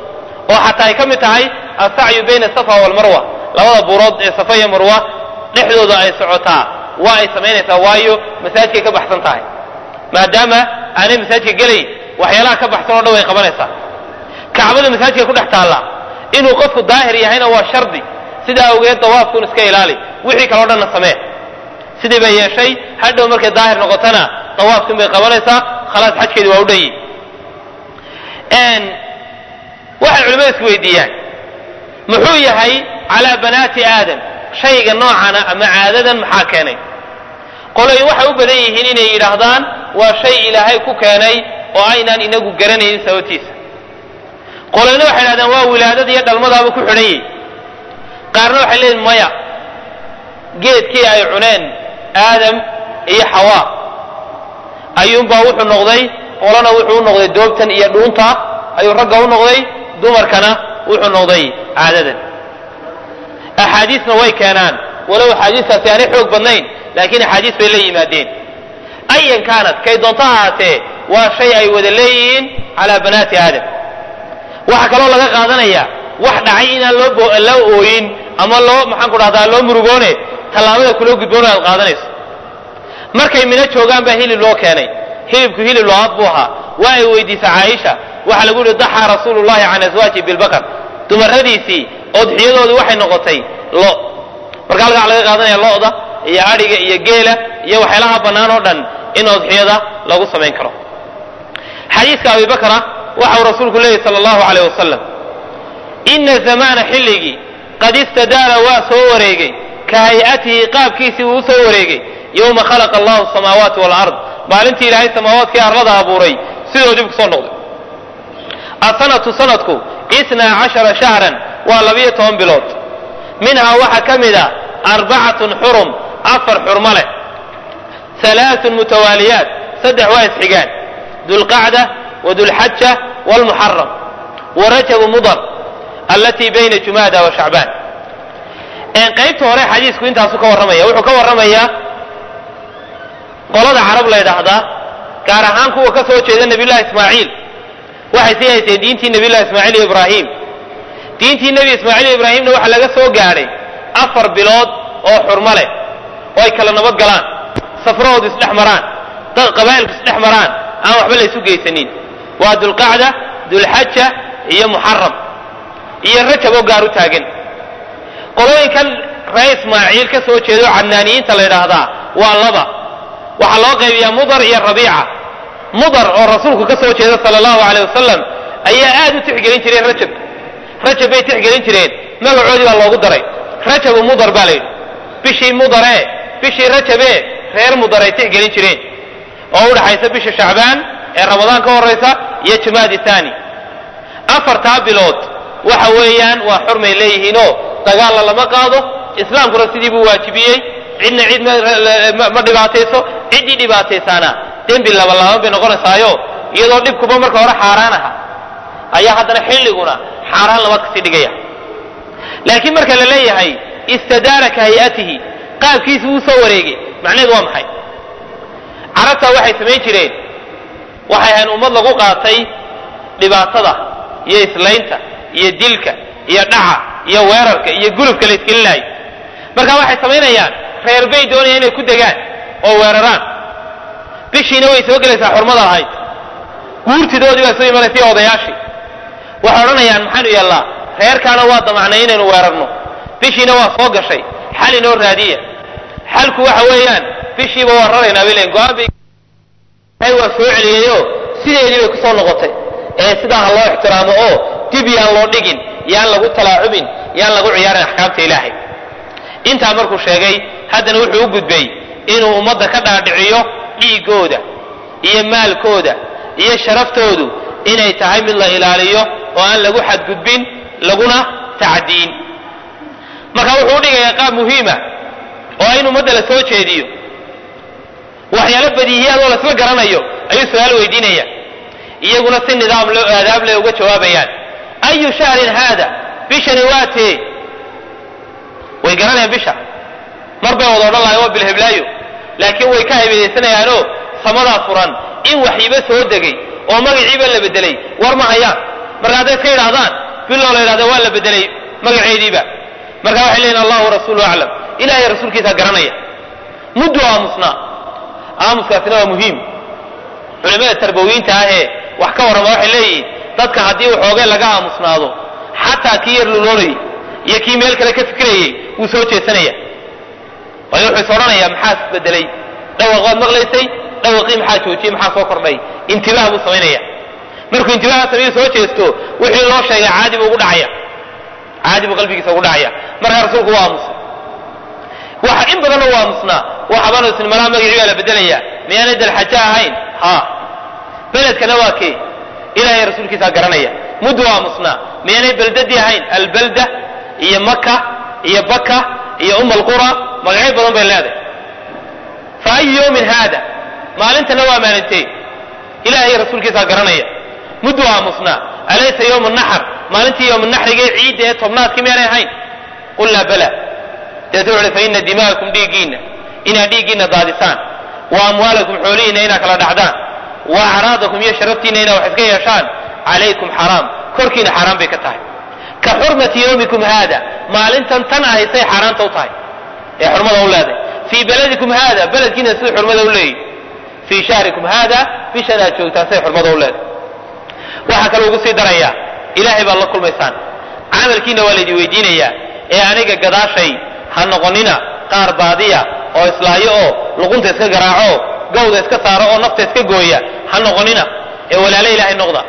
A: oo xataa ay ka mid tahay asacyu bayna asafa walmarwa labada buurood ee safa iyo marwa dhexdooda ay socotaa waa ay samaynaysaa waayo masaajidkay ka baxsan tahay maadaama aanay masaajidka gelayn waxyaalaha ka baxsan o dhan way qabanaysaa kacbada masaajidka ku dhex taalla inuu qofku daahir yahayna waa shardi sidaa awgeed dawaafkuun iska ilaali wixii kaleo dhanna samee sidii bay yeeshay hadhow markay daahir noqotona dawaafkin bay qabanaysaa khalaas xajkeedi waa u dhan yihi waxay culimmada isku weydiiyaan muxuu yahay calaa banaati aadam shayga noocana ama caadadan maxaa keenay qoloyin waxay u badan yihiin inay yidhaahdaan waa shay ilaahay ku keenay oo aynaan inagu garanaynin sababtiisa qoloyna waxay yidhahdaan waa wilaadada iyo dhalmadaaba ku xidhan yihi qaarna waxay leeyihin maya geedkii ay cuneen aadam iyo xawaa ayuunbaa wuxuu noqday qolana wuxuu u noqday doobtan iyo dhuunta ayuu ragga u noqday dumarkana wuxuu noqday caadadan axaadiisna way keenaan walow axaadiistaasi aanay xoog badnayn laakiin axaadiis bay la yimaadeen ayan kaanat kay doonto ahaatee waa shay ay wada leeyihiin calaa banaati aadam waxaa kaloo laga qaadanaya wax dhacay inaan loo loo ooyin ama loo maxaan ku dhahdaa loo murugoone tallaabada kuloo gudboon aad qaadanayso markay mino joogaan baa hilib loo keenay hilibku hilib looad buu ahaa waa ay weydiisa caaisha waxaa lagu yihi daxaa rasuulu llahi can aswaaji bilbakar dumaradiisii odxiyadoodii waxay noqotay lo marka halkaa laga qaadanaya lo'da iyo adhiga iyo geela iyo waxyaalaha bannaan oo dhan in odxiyada lagu samayn karo xadiiska abibakra waxa uu rasuulku leeyahy sala allahu caleyh wasalam ina zamaana xilligii qad istadaara waa soo wareegay ka hay-atihi qaabkiisii uu u soo wareegay yowma khalaqa allahu samaawaati walard maalintii ilaahay samaawaadkii arlada abuuray sidoodii kusoo noqday asanatu sanadku isnaa cashara shahran waa labiyo toban bilood minhaa waxaa ka mid a arbacatun xurum afar xurmo leh halaaثun mutawaaliyaat saddex waa isxigaan dulqacda wadulxaja wاlmuxaram warajabu mudar allatii bayna jumaada wa shacbaan qaybta hore xadiisku intaasu ka warramaya wuxuu ka warramayaa qolada carab la ydhaahdaa gaar ahaan kuwa ka soo jeeda nabiyullahi ismaaciil waxay sii hayseen diintii nabiyullahi ismaaciil iyo ibraahim diintii nebi ismaaciil iyo ibraahimna waxaa laga soo gaadhay afar bilood oo xurmo leh oo ay kala nabad galaan safrahoodu isdhex maraan dad qabaa'ilku isdhex maraan aan waxba la isu geysanin waa dulqacda dulxaja iyo muxaram iyo rajab oo gaar u taagan qolooyinkan ree ismaaciil ka soo jeedo cadnaaniyiinta la yidhaahdaa waa laba waxaa loo qaybiyaa mudar iyo rabiica mudar oo rasuulku ka soo jeeda sala allahu aleyh wasalam ayaa aad u tixgelin jireen rajab rajab bay tixgelin jireen magacoodii baa loogu daray rajabu mudar baa la yidhi bishii mudaree bishii rajabee reer mudar ay tixgelin jireen oo u dhaxaysa bisha shacbaan ee ramadaan ka horaysa iyo jamaadi thani afartaa bilood waxa weeyaan waa xurmay leeyihiinoo dagaalla lama qaado islaamkuna sidii buu waajibiyey cidna cid ma dhibaatayso ciddii dhibaataysaana dembi labalaaban bay noqonaysaayo iyadoo dhibkuba marka hore xaaraan aha ayaa haddana xilliguna xaaraan lama kasii dhigaya laakiin marka la leeyahay istadaara ka hay-atihi qaabkiisi wuu soo wareegay macnaheedu waa maxay carabtaa waxay samayn jireen waxay ahayn ummad lagu qaatay dhibaatada iyo islaynta iyo dilka iyo dhaca iyo weerarka iyo gulubka la isgelinaayo marka waxay samaynayaan reer bay doonayaan inay ku degaan oo weeraraan bishiina way soo gelaysaa xurmada lahayd guurtidoodii baa soo imanaysa odayaashii waxay odhanayaan maxaanu yeellaa reerkaana waa damacnay inaynu weerarno bishiina waa soo gashay xal inoo raadiya xalku waxa weeyaan bishiiba waa raraynaa bay leeyiin go-aan bay waa soo celiyayo sideedii bay kusoo noqotay ee sidaa ha loo ixtiraamo oo dib yaan loo dhigin yaan lagu talaacubin yaan lagu ciyaarin axkaamta ilaahay intaa markuu sheegay haddana wuxuu u gudbay inuu ummadda ka dhaadhiciyo dhiiggooda iyo maalkooda iyo sharaftoodu inay tahay mid la ilaaliyo oo aan lagu xadgudbin laguna tacdiin marka wuxuu u dhigayaa qaab muhiima oo in ummadda la soo jeediyo waxyaalo badiihiyaad oo lasla garanayo ayuu su-aal weydiinaya iyaguna si nidaam loo aadaab leh uga jawaabayaan ayu shahrin haada bishani waa tee way garanayaan bisha mar bay wada odhan lahayen waa bilheblaayo laakiin way ka haybadaysanayaanoo samadaa furan in waxyiba soo degay oo magaciiba la bedelay war ma hayaan marka hadday iska yidhaahdaan biloo la yidhahda waa la bedelay magaceediiba marka waxay leeyihin allahu rasuulu aclam ilahay rasuulkiisaa garanaya muddu aamusnaa aamuskaasina waa muhiim culimada tarbawiinta ahee wax ka warrama waxay leeyihiin dadka haddii waxoogay laga aamusnaado xataa kii yar luloonayay iyo kii meel kale ka fikirayay wuu soo jeesanaya waayo wuxuu is odhanayaa maxaa isbedelay dhawaq waad maqlaysay dhawaqii maxaa joojiyey maxaa soo kordhay intibaah buu samaynaya markuu intibaha samayo soo jeesto wixii loo sheegay caadi buu ugu dhacaya caadi buu qalbigiisa ugu dhacaya markaa rasuulku waa aamusay waxa in badanna waa aamusnaa waxabanu isni malaa magacii baa la bedelaya miyaanay dalxajo ahayn ha beledkana waa kee ilaahay rasuulkiisaa garanaya muddu aamusnaa miyaanay beldadii ahayn albalda iyo maka iyo baka iyo um alqura magacyo badan bay leedahay fa ayu yawmin haada maalintana waa maalintee ilaahay rasuulkiisaa garanaya muddu aamusnaa alaysa yawm naxr maalintii yowm naxrigee ciidda ee tobnaadkii miyaanay ahayn qulnaa bala deetu wuxuhi fa ina dima'akum dhiiggiinna inaad dhiiggiinna daadisaan wa amwaalakum xoolihiinna inaad kala dhacdaan wa acraadakum iyo sharaftiinna inaad wax iska yeeshaan calaykum xaraam korkiina xaaraan bay ka tahay ka xurmati yawmikum haada maalintan tan ahaysay xaaraanta u tahay ee xurmada u leedahay fii beladikum haada beledkiina siduu xurmada u leeyahy fii shahrikum haada bishan aad joogtaan siday xurmada u leedahay waxaa kaloo ugu sii darayaa ilaahay baad la kulmaysaan camalkiina waa laydin weydiinayaa ee aniga gadaashay ha noqonina qaar baadiya oo islaayo oo luqunta iska garaaco gawda iska saaro oo nafta iska gooya ha noqonina ee walaalo ilaahay noqda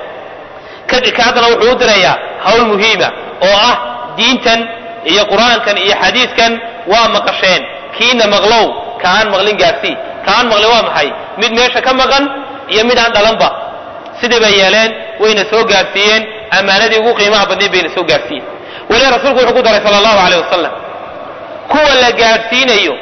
A: ka haddana wuxuu u dirayaa hawl muhiima oo ah diintan iyo qur-aankan iyo xadiiskan waa maqasheen kiina maqlow ka aan maqlin gaarsii ka aan maqlin waa maxay mid meesha ka maqan iyo mid aan dhalanba sidii bay yeeleen wayna soo gaarsiiyeen ammaanadii ugu qiimaha badnayd bayna soo gaarsiiyeen weli rasuulku wuxuu ku daray sala allahu aleyh wasalam kuwa la gaadhsiinayo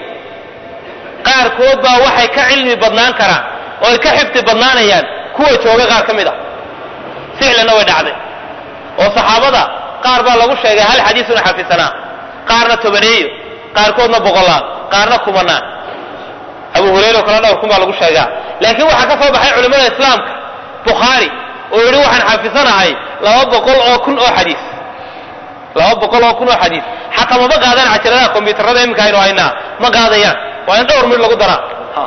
A: qaarkood baa waxay ka cilmi badnaan karaan oo ay ka xifdi badnaanayaan kuwa jooga qaar ka mid a ficlanna way dhacday oo saxaabada qaar baa lagu sheegay hal xadiisuna xafisanaa qaarna tobaneeyo qaarkoodna boqolaan qaarna kumanaan abu hurayra oo kale dhowr kun baa lagu sheegaa laakiin waxaa ka soo baxay culimmada islaamka bukhaari oo yidhi waxaan xafisanahay laba boqol oo kun oo xadiis laba boqol oo kun oo xadiis xataa mama qaadaan cajaladaha kombyuutarada iminka aynu haynaa ma qaadayaan waa in dhowr mid lagu daraa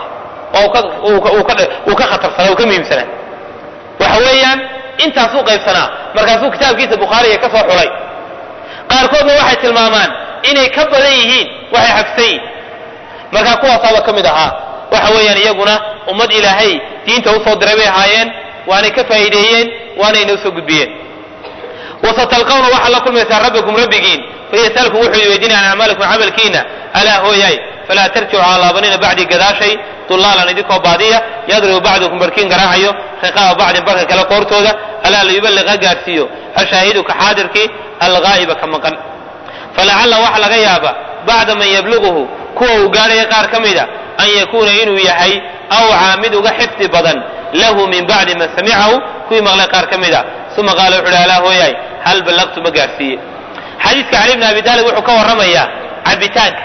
A: uu ka khatarsanaa uu ka muhiimsanaa waxa weeyaan intaasuu qaybsanaa markaasuu kitaabkiisa bukhaariga ka soo xulay qaarkoodna waxay tilmaamaan inay ka badan yihiin waxay xafsan yihin markaa kuwaasaaba ka mid ahaa waxa weeyaan iyaguna ummad ilaahay diinta usoo diray bay ahaayeen waanay ka faa'iideeyeen waanay inoo soo gudbiyeen wasatalqawna waxaad la kulmaysaa rabbikum rabbigiin fayasalkum wuxuu weydiinaya can acmaalikum camalkiina alaa hooyaay falaa tarjicu aa laabanina bacdii gadaashay dulaalan idinkoo baadiya yadribu bacdukum barkiin garaacayo riqaaba bacdin barka kale qoortooda alaa liyuballiq ha gaarsiiyo ashaahiduka xaadirkii alghaa'iba ka maqan falacalla waxa laga yaaba bacda man yabluguhu kuwa uu gaarhaya qaar ka mida an yakuuna inuu yahay awcaa mid uga xifdi badan lahu min bacdi man samicahu kuwii maqlay qaar ka mida uma qaala wuxu uhi alaa hooyaay hal ballaqtu ma gaarsiiye xadiiska cali bni abi taalib wuxuu ka warramayaa cabitaanka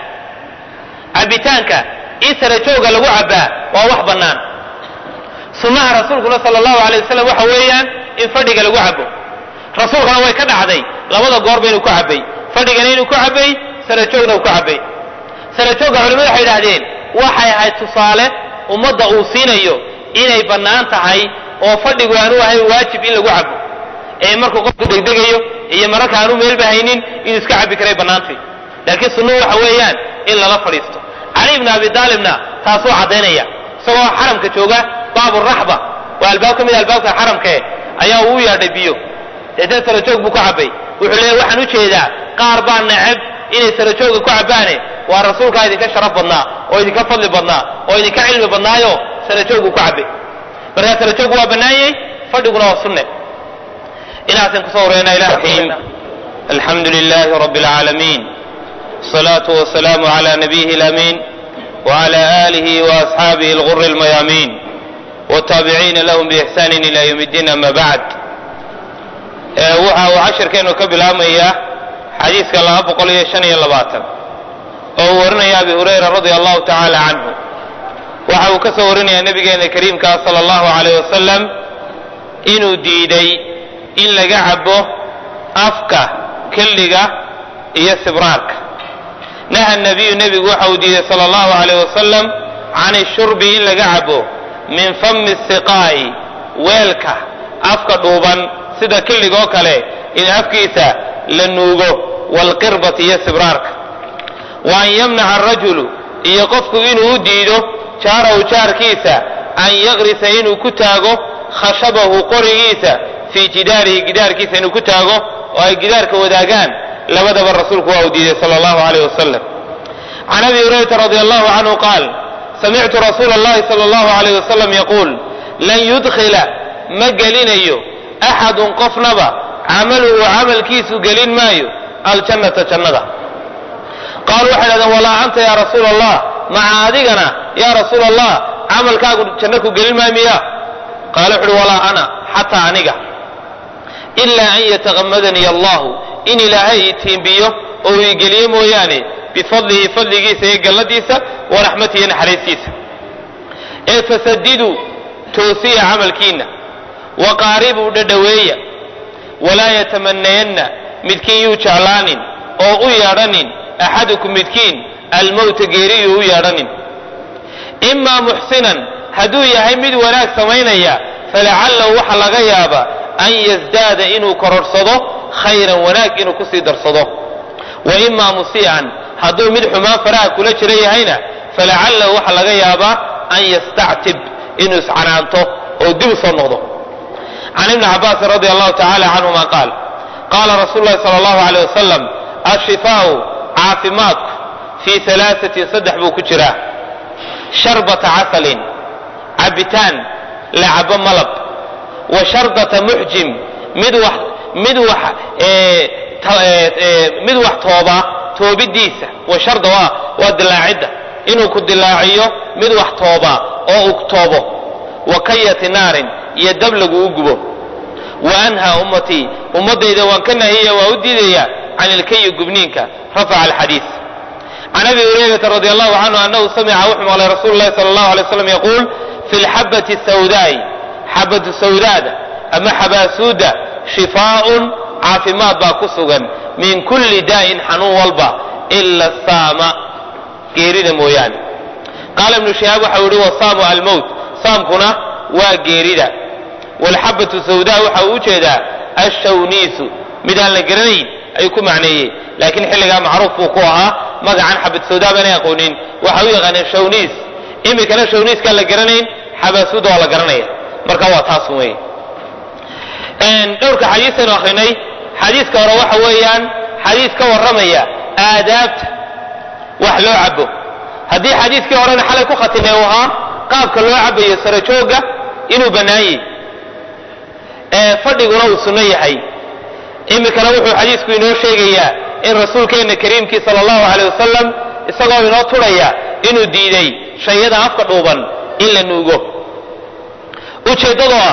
A: cabitaanka in sarajooga lagu cabbaa waa wax bannaan sunnaha rasuulkuna sala allahu alay wasalam waxa weeyaan in fadhiga lagu cabbo rasuulkana way ka dhacday labada goorba inuu ku cabbay fadhigana inuu ku cabbay sarajoogna uu ku cabbay sarajoogga culimadu waxay idhahdeen waxay ahayd tusaale ummadda uu siinayo inay bannaan tahay oo fadhigu aanu ahayn waajib in lagu cabbo ee markuu qofku degdegayo iyo mararka aanu meelba haynin inuu iska cabbi karay bannaantay laakiin sunnuhu waxa weeyaan in lala fadhiisto cali ibni abi taalibna taasuu caddaynaya isagoo xaramka jooga baabu raxba waa albaab ka mid a albaabka xaramkae ayaa uu u yaadhay biyo deetana sarajoog buu ku cabbay wuxuu leeyahy waxaan u jeedaa qaar baa neceb inay sarajooga ku cabbaane waa rasuulkaa idinka sharaf badnaa oo idinka fadli badnaa oo idinka cilmi badnaayo sarajoogu ku cabbay markaa sarajoogu waa bannaanyey fadhiguna waa sunne inaasan kusoo wareena ilahi alxamdu lilahi rabi اlcaalamiin الصلاة والسلام على نبيه الأمين وعلى آله وأصحابه الغر الميامين والتابعين لهم بإحسان إلى يوم الدين أما بعد waxa uu cashirkeenu ka bilaabmaya xadiiska laba boqol iyo shan iyo labaatan oo uu warinaya abi hurayra radia allahu tacaala canhu waxa uu ka soo warinaya nabigeena kariimka sala allahu alayh wasalam inuu diiday in laga cabo afka kelliga iyo sibraarka naha nabiyu nebigu waxa uu diiday sala allahu alayh wasalam can ishurbi in laga cabo min fami siqaa'i weelka afka dhuuban sida killigoo kale in afkiisa la nuugo waalqirbati iyo sibraarka wa an yamnaca arajulu iyo qofku inuu u diido jaarahu jaarkiisa an yaqrisa inuu ku taago khashabahu qorigiisa fii jidaarihi gidaarkiisa inuu ku taago oo ay gidaarka wadaagaan labadaba rasuulku waa uu diiday sala allahu alayh wasalam can abi hurayrata radi allahu canhu qaal samictu rasuula allahi sala allahu alayh wasalam yaquul lan yudkhila ma gelinayo axadun qofnaba camaluhu camalkiisu gelin maayo aljannata jannada qaalu waxay dhahdeen walaa anta yaa rasuula allah maca adigana yaa rasuula allah camalkaagu janno ku gelin maayo miya qaala wuxu uhi walaa ana xataa aniga ilaa an yatakamadanii allahu in ilaahay ii tiimbiyo oo uu igeliyo mooyaane bifadlihi fadligiisa iyo galladiisa wa raxmatihi iyo naxariistiisa ee fasadiduu toosiya camalkiinna waqaaribuu dhadhaweeya walaa yatamanayanna midkiin yuu jeclaanin oo u yeedhanin axadukum midkiin almowta geeriyuu u yeedhanin imaa muxsinan hadduu yahay mid wanaag samaynaya falacallahu waxa laga yaaba an yasdaada inuu kororsado khayran wanaag inuu kusii darsado wa imaa musii'an hadduu mid xumaan faraha kula jira yahayna falacallahu waxa laga yaabaa an yastactib inuu iscanaanto oo dib u soo noqdo can ibni cabaasin radi allahu tacala canhuma qaal qaala rasuulu lahi sala allahu aleyh wasalam ashifaau caafimaadku fii alaasatin saddex buu ku jiraa sharbata casalin cabitaan la cabo malab wa sharbata muxjim mid wax mid wax mid wax tooba toobidiisa wa sharda waa waa dilaacidda inuu ku dilaaciyo mid wax tooba oo ug toobo wa kayati naarin iyo dab lagu u gubo wa anhaa ummatii ummadayda waan ka nahiyaya waa u diidaya can ilkayi gubniinka rafaca alxadiis can abi hurayrata radi allahu canhu anahu samica wuxuu maqlay rasuulu lahi sala allahu alay slam yaquul fi lxabati sawdaai xabatu sawdaada ama xabaasuuda shifaaun caafimaad baa ku sugan min kulli daa'in xanuun walba ila saama geerida mooyaane qaala ibnu shihaab waxa uu yihi wasaamu almowt saamkuna waa geerida walxabatu sawdaa waxa uu ujeedaa ashawniisu mid aan la garanayn ayuu ku macneeyey laakiin xilligaa macruuf buu ku ahaa magacan xabad sawdaa baanay aqoonin waxa u yaqaaneen shawniis iminkana shawniiskaan la garanayn xabaasuda waa la garanaya marka waa taas wey dhowrka xadiisaynu akrinay xadiiska hore waxa weeyaan xadiis ka warramaya aadaabta wax loo cabo haddii xadiiskii horena xalay ku khatimay uu ahaa qaabka loo cabayo sarajoogga inuu bannaanyey fadhiguna uu sunno yahay iminkana wuxuu xadiisku inoo sheegayaa in rasuulkeenna kariimkii sala allahu aleyh wasalam isagoo inoo turaya inuu diiday shayada afka dhuuban in la nuugo ujeeddadoo ah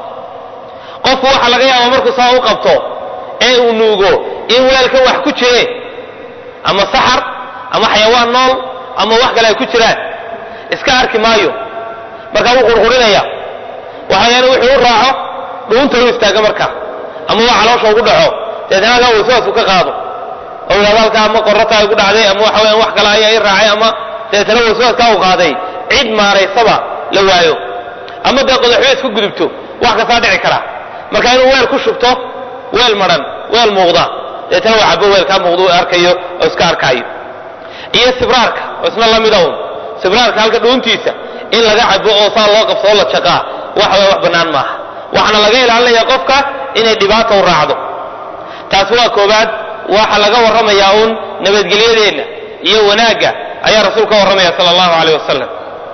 A: qofku waxa laga yaaba markuu saa u qabto ee uu nuugo in weelkan wax ku jire ama saxar ama xayawaan nool ama wax kale ay ku jiraan iska arki maayo markaa wuu qurqurinaya waxayaana wuxuu u raaco dhuunta u istaaga marka ama waa caloosha ugu dhaco deetna halkaa waswaasku ka qaado oo yidhahdo halkaa ama qorata ay ku dhacday ama waxa weeyaan wax kale ayaa i raacay ama deetna waswaaskaa u qaaday cid maaraysaba la waayo ama dee qodaxyo isku gudubto wax kastaa dhici kara marka inuu weel ku shubto weel maran weel muuqda deetna waa cabo weelkaa muuqda u arkayo oo iska arkaayo iyo sibraarka oo isna lamida un sibraarka halka dhuuntiisa in laga cabo oo saa loo qabso oo la jaqaa wax waa wax bannaan maaha waxaana laga ilaalinaya qofka inay dhibaata u raacdo taasi waa koobaad waxa laga warramayaa uun nabadgelyadeenna iyo wanaagga ayaa rasuul ka warramaya sala allahu aleyh wasalam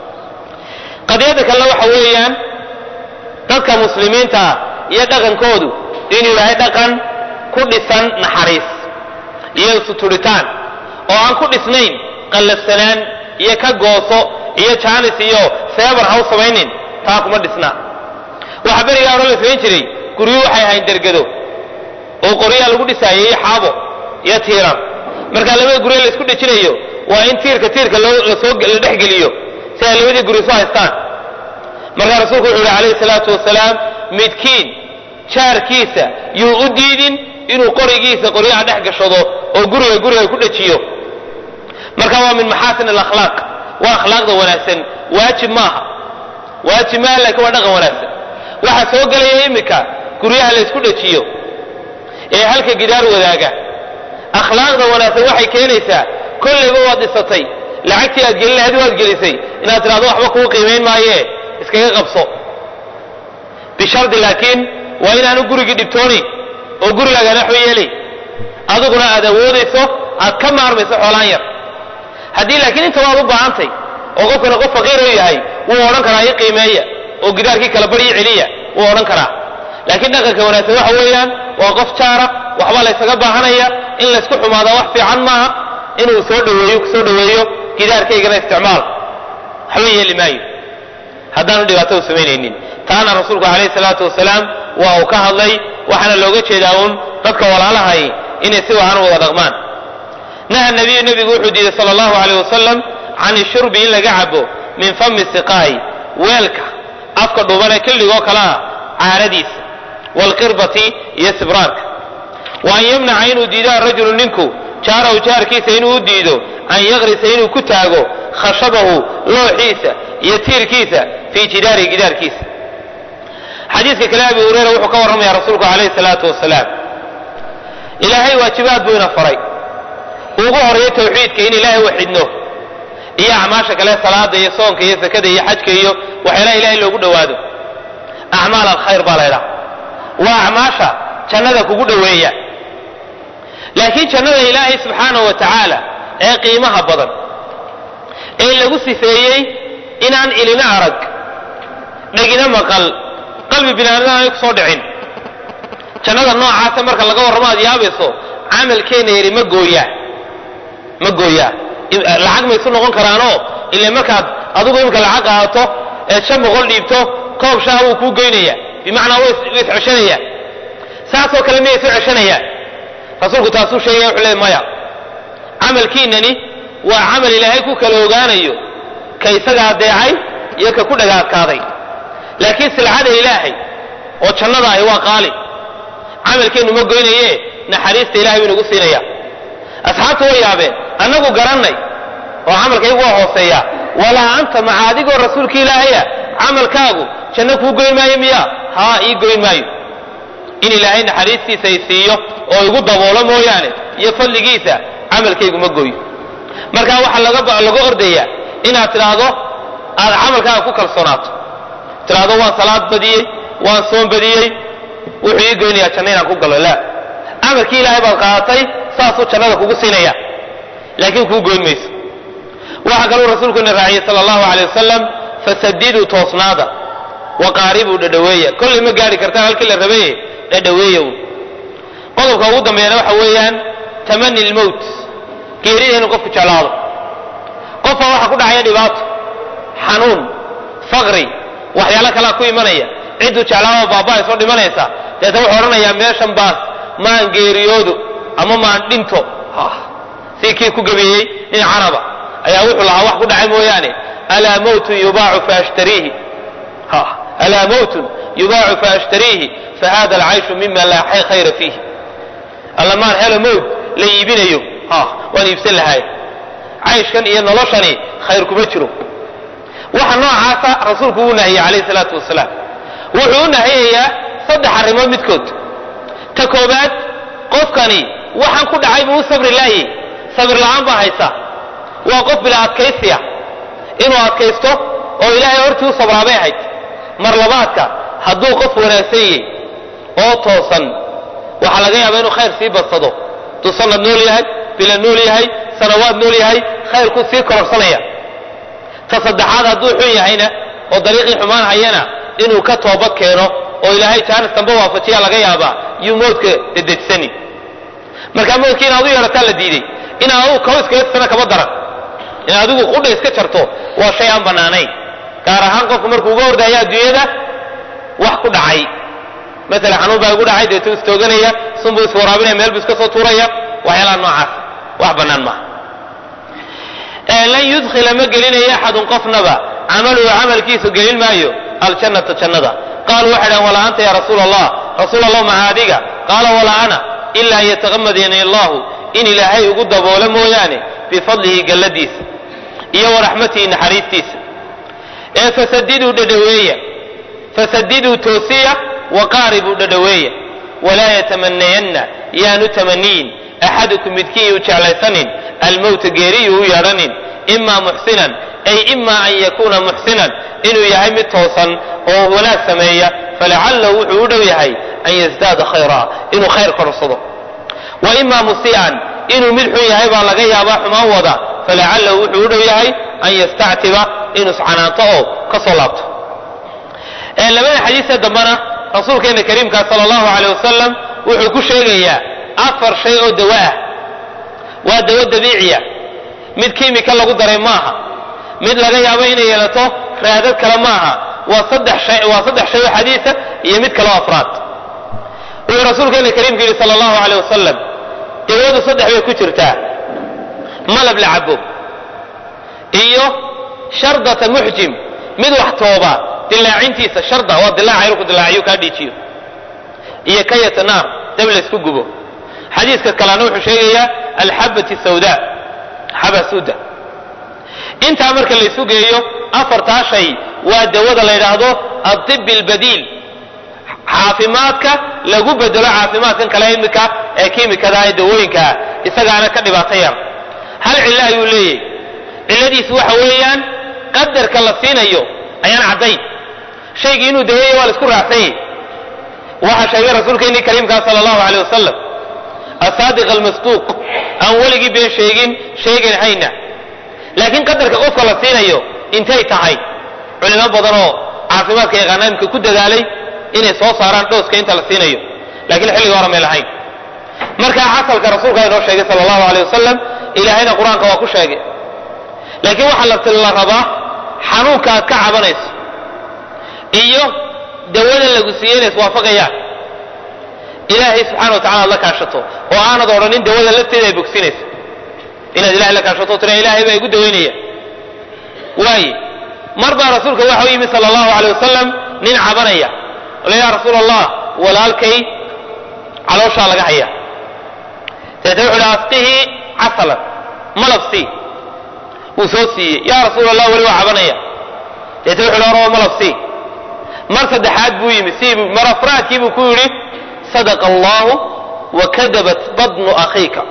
A: qadiyadda kalena waxa weeyaan dadka muslimiintaa iyo dhaqankoodu inuu yahay dhaqan ku dhisan naxariis iyo suturitaan oo aan ku dhisnayn qallafsanaan iyo ka gooso iyo jaanis iyo seebar ha u samaynin taa kuma dhisna waxaa berigaa hore la samayn jiray guryo waxay ahayn dergado oo qoryaa lagu dhisaayay iyo xaabo iyo tiiran marka labada guryo la isku dhejinayo waa in tiirka tiirka lasoo la dhexgeliyo si ay labadii guryo soo haystaan markaa rasuulku wuxuu yihi calayhi salaatu wasalaam midkiin jaarkiisa yuu u diidin inuu qorigiisa qoryaha dhex gashado oo guriga guriga ku dhejiyo marka waa min maxaasin alakhlaaq waa akhlaaqda wanaagsan waajib maaha waajib maaha laakiin waa dhaqan wanaagsan waxaa soo gelaya iminka guryaha la ysku dhejiyo ee halka gidaar wadaaga akhlaaqda wanaagsan waxay keenaysaa kollayba waad dhisatay lacagtii aad gelin lahayd waad gelisay inaad tidhahdo waxba kuu qiimayn maayee iskaga qabso bishardi laakiin waa inaanu gurigii dhibtoonayn oo gurigaagaan waxba yeelay adiguna aad awoodayso aad ka maarmayso xoolaan yar haddii laakiin inta waad u baahantay oo qofkana qof faqiir u yahay wuu odhan karaa ii qiimeeya oo gidaarkii kala baryi celiya wuu odhan karaa laakiin dhaqanka wanaagsan waxa weeyaan waa qof jaara waxba laysaga baahanaya in laysku xumaada wax fiican maaha inuu soo dhaweeyo kusoo dhaweeyo gidaarkaygana isticmaal waxba yeeli maayo haddaanu dhibaato u samaynaynin taana rasuulku calayhi salaatu wasalaam waa uu ka hadlay waxaana looga jeedaa uun dadka walaalahay inay si wacan u wada dhaqmaan naha nabiyu nebigu wuxuu diiday sala allahu aleyh wasalam can ishurbi in laga cabo min fami siqaa'i weelka afka dhuubanee killigoo kale ah caaradiisa waalqirbati iyo sibraarka wa an yamnaca inuu diido arajulu ninku jaarahu jaarkiisa inuu u diido an yaqrisa inuu ku taago khashabahu looxiisa iyo tiirkiisa fii jidaarihi gidaarkiisa xadiiska kale abi hureyra wuxuu ka warramaya rasuulku calayhi salaatu wasalaam ilaahay waajibaad buu ina faray ugu horeeyo tawxiidka in ilaahay waxidno iyo acmaasha kale salaada iyo soonka iyo sakada iyo xajka iyo waxyaalaha ilahay loogu dhowaado acmaal alkhayr baa laydhaha waa acmaasha jannada kugu dhoweeya laakiin jannada ilaahay subxaanahu wa tacaala ee qiimaha badan ee lagu sifeeyey inaan ilina arag dhegina maqal qalbi binaadam aanay kusoo dhicin jannada noocaasa marka laga warramo aad yaabayso camalkeenna yari ma gooyaa ma gooyaa lacag maysu noqon karaanoo ila markaad adigu imika lacag qaadato eed shan boqol dhiibto koob shaha wuu kuu geynaya bimacnaa way isceshanaya saasoo kale miyay isu ceshanayaan rasuulku taasuu sheegaya wuxuu leey maya camalkiinani waa camal ilaahay ku kala ogaanayo ka isaga adeecay iyo ka ku dhagaadkaaday laakiin silcada ilaahay oo jannada ahi waa qaali camalkeennu ma goynaye naxariista ilahay buu inagu siinaya asxaabtu way yaabeen annagu garannay oo camalkaygu waa hooseeya walaa anta maca adigoo rasuulka ilaahaya camalkaagu janno kuu goyn maayo miya haa ii goyn maayo in ilaahay naxariistiisa ay siiyo oo igu daboolo mooyaane iyo fadligiisa camalkaygu ma gooyo marka waxaa laga ordaya inaad tidhaahdo aad camalkaaga ku kalsoonaato tidhaahdo waan salaad badiyey waan soon badiyey wuxuu ii goynayaa janno inaan ku galo la camalkii ilaahay baad qaadatay saasuu jannada kugu siinaya laakiin kuu goyn mayso waxaa kaluu rasuulkuna raaciyey sala allahu alay wasalam fasadiduu toosnaada waqaaribuu dhadhaweeya kollay ma gaari kartaan halkii la rabaye dhadhaweeya un qodobka ugu dambeeyana waxa weeyaan tamani lmowt geerida inuu qofku jeclaado qofka waxaa ku dhacaya dhibaato xanuun faqri waxyaalo kalea ku imanaya cidduu jeclaado baaba'ay soo dhimanaysa deeta wuxuu odhanayaa meeshan baas maan geeriyoodo ama maan dhinto si kii ku gabeeyey nin caraba ayaa wuxuu lahaa wax ku dhacay mooyaane alaa mowtun yubaacu faashtariihi alaa mowtun yubaacu faashtariihi fahada alcayshu mima laa khayra fiihi alla maan helo mowt la iibinayo waan iibsan lahay cayshkan iyo noloshani khayr kuma jiro waxa noocaasa rasuulku uu nahiyey calayhi salaatu wasalaam wuxuu u nahiyayaa saddex arrimood midkood ta koobaad qofkani waxaan ku dhacay buu u sabri laayey sabir la'aan baa haysa waa qof bila adkaysiya inuu adkaysto oo ilaahay hortii u sabraabay ahayd mar labaadka hadduu qof wanaagsan yahay oo toosan waxaa laga yaabaa inuu khayr sii badsado hadduu sanad nool yahay bila nool yahay sanawaad nool yahay khayrkuu sii kororsanaya ta saddexaad hadduu xun yahayna oo dariiqii xumaan hayana inuu ka toobad keeno oo ilaahay jaanis damba waafajiya laga yaabaa yuu moodka dedejsani markaa moodkii inaad u yeerataa la diiday inaad adigu kaba iskaga tisana kaba daran in adigu qudha iska jarto waa shay aan bannaanayn gaar ahaan qofku markuu uga ordaya adduunyada wax ku dhacay maala xanuun baa igu dhacay deetuu istooganaya sunbuu iswaraabinaya meel buu iska soo tuuraya waxyaalaha noocaas wax bannaan maaha lan yudkhila ma gelinayo axadun qofnaba camaluhu camalkiisu gelin maayo aljannata jannada qaaluu waxay dhahan walaa anta ya rasuula allah rasuul allah maca adiga qaala walaa ana ila an yataqamadani allahu in ilaahay ugu daboolo mooyaane bifadlihi galladiisa iyo waraxmatihi naxariistiisa ee fasadiduu dhadhaweeya fasadiduu toosiya waqaaribuu dhadhaweeya walaa yatamanayanna yaanu tamaniyin axadukum midkiin yuu jeclaysanin almowta geeriyuu u yeedhanin imaa muxsinan ay ima an yakuuna muxsinan inuu yahay mid toosan oo wanaag sameeya falacallahu wuxuu u dhow yahay an yasdaada khayra inuu khayr korsado wa ima musii'an inuu mid xun yahay baa laga yaabaa xumaan wada falacallahu wuxuu u dhow yahay an yastactiba inuu iscanaanto oo ka soo laabto labada xadiisee dambena rasuulkeena kariimkaa sala allahu aleyh wasalam wuxuu ku sheegayaa afar shay oo dawo ah waa dawo dabiiciya mid kiimika lagu daray maaha mid laga yaabo inay yeelato raadad kale maaha waa saddex shay waa saddex shay oo xadiisa iyo mid kaleo afraad wuxuu rasuulkeena kariimku yidhi sala allahu aleyh wasalam dawadu saddex bay ku jirtaa malab la cabo iyo shardata muxjim mid wax tooba dilaacintiisa sharda waa dilaaca inuu ku dilaaciyo kaa dhiijiyo iyo kayata naar dab laysku gubo xadiiska kalena wuxuu sheegayaa alxabati sawda xaba suda intaa marka laysu geeyo afartaa shay waa dawada la yidhaahdo adibi albadiil caafimaadka lagu bedelo caafimaadkan kale imika ee kiimikada ee dawooyinkaa isagaana ka dhibaato yar hal cillo ayuu leeyahy cilladiisu waxa weeyaan qadarka la siinayo ayaan caddayn shaygii inuu daweeya waa la isku raacsanyay waxaa sheegay rasuulkeennii kariimkaa sala allahu aleyh wasalam asaadiq almasduuq aan weligii been sheegin sheegan hayna laakiin qadarka qofka la siinayo intay tahay culimo badan oo caafimaadka yaqaana imka ku dadaalay inay soo saaraan dhooska inta la siinayo lakiin xilliga hore may lahayn markaa casalka rasuulka inoo sheegay sala allahu aleyh wasalam ilaahayna qur-aanka waa ku sheegay laakiin waxaa la rabaa xanuunka aad ka cabanayso iyo dawada lagu siiyey inay iswaafaqayaan ilaahay subxana wa tacala ad la kaashato oo aanad odhanin dawada lafteeda ay bogsinayso inaad ilahay la kaashato tira ilahay baa igu dawaynaya waaye mar baa rasuulka waxa u yimi sala allahu aleyh wasalam nin cabanaya ole yaa rasuul allah walaalkay calooshaa laga haya deetna wuxu uhi asqihi casalan malab sii wuu soo siiyey yaa rasuul allah weli waa cabanaya deetna wuxu uhi oraba malab sii mar saddexaad buu yimi sii mar afraadkii buu ku yidhi sadaqa allahu wa kadabat badnu akhiika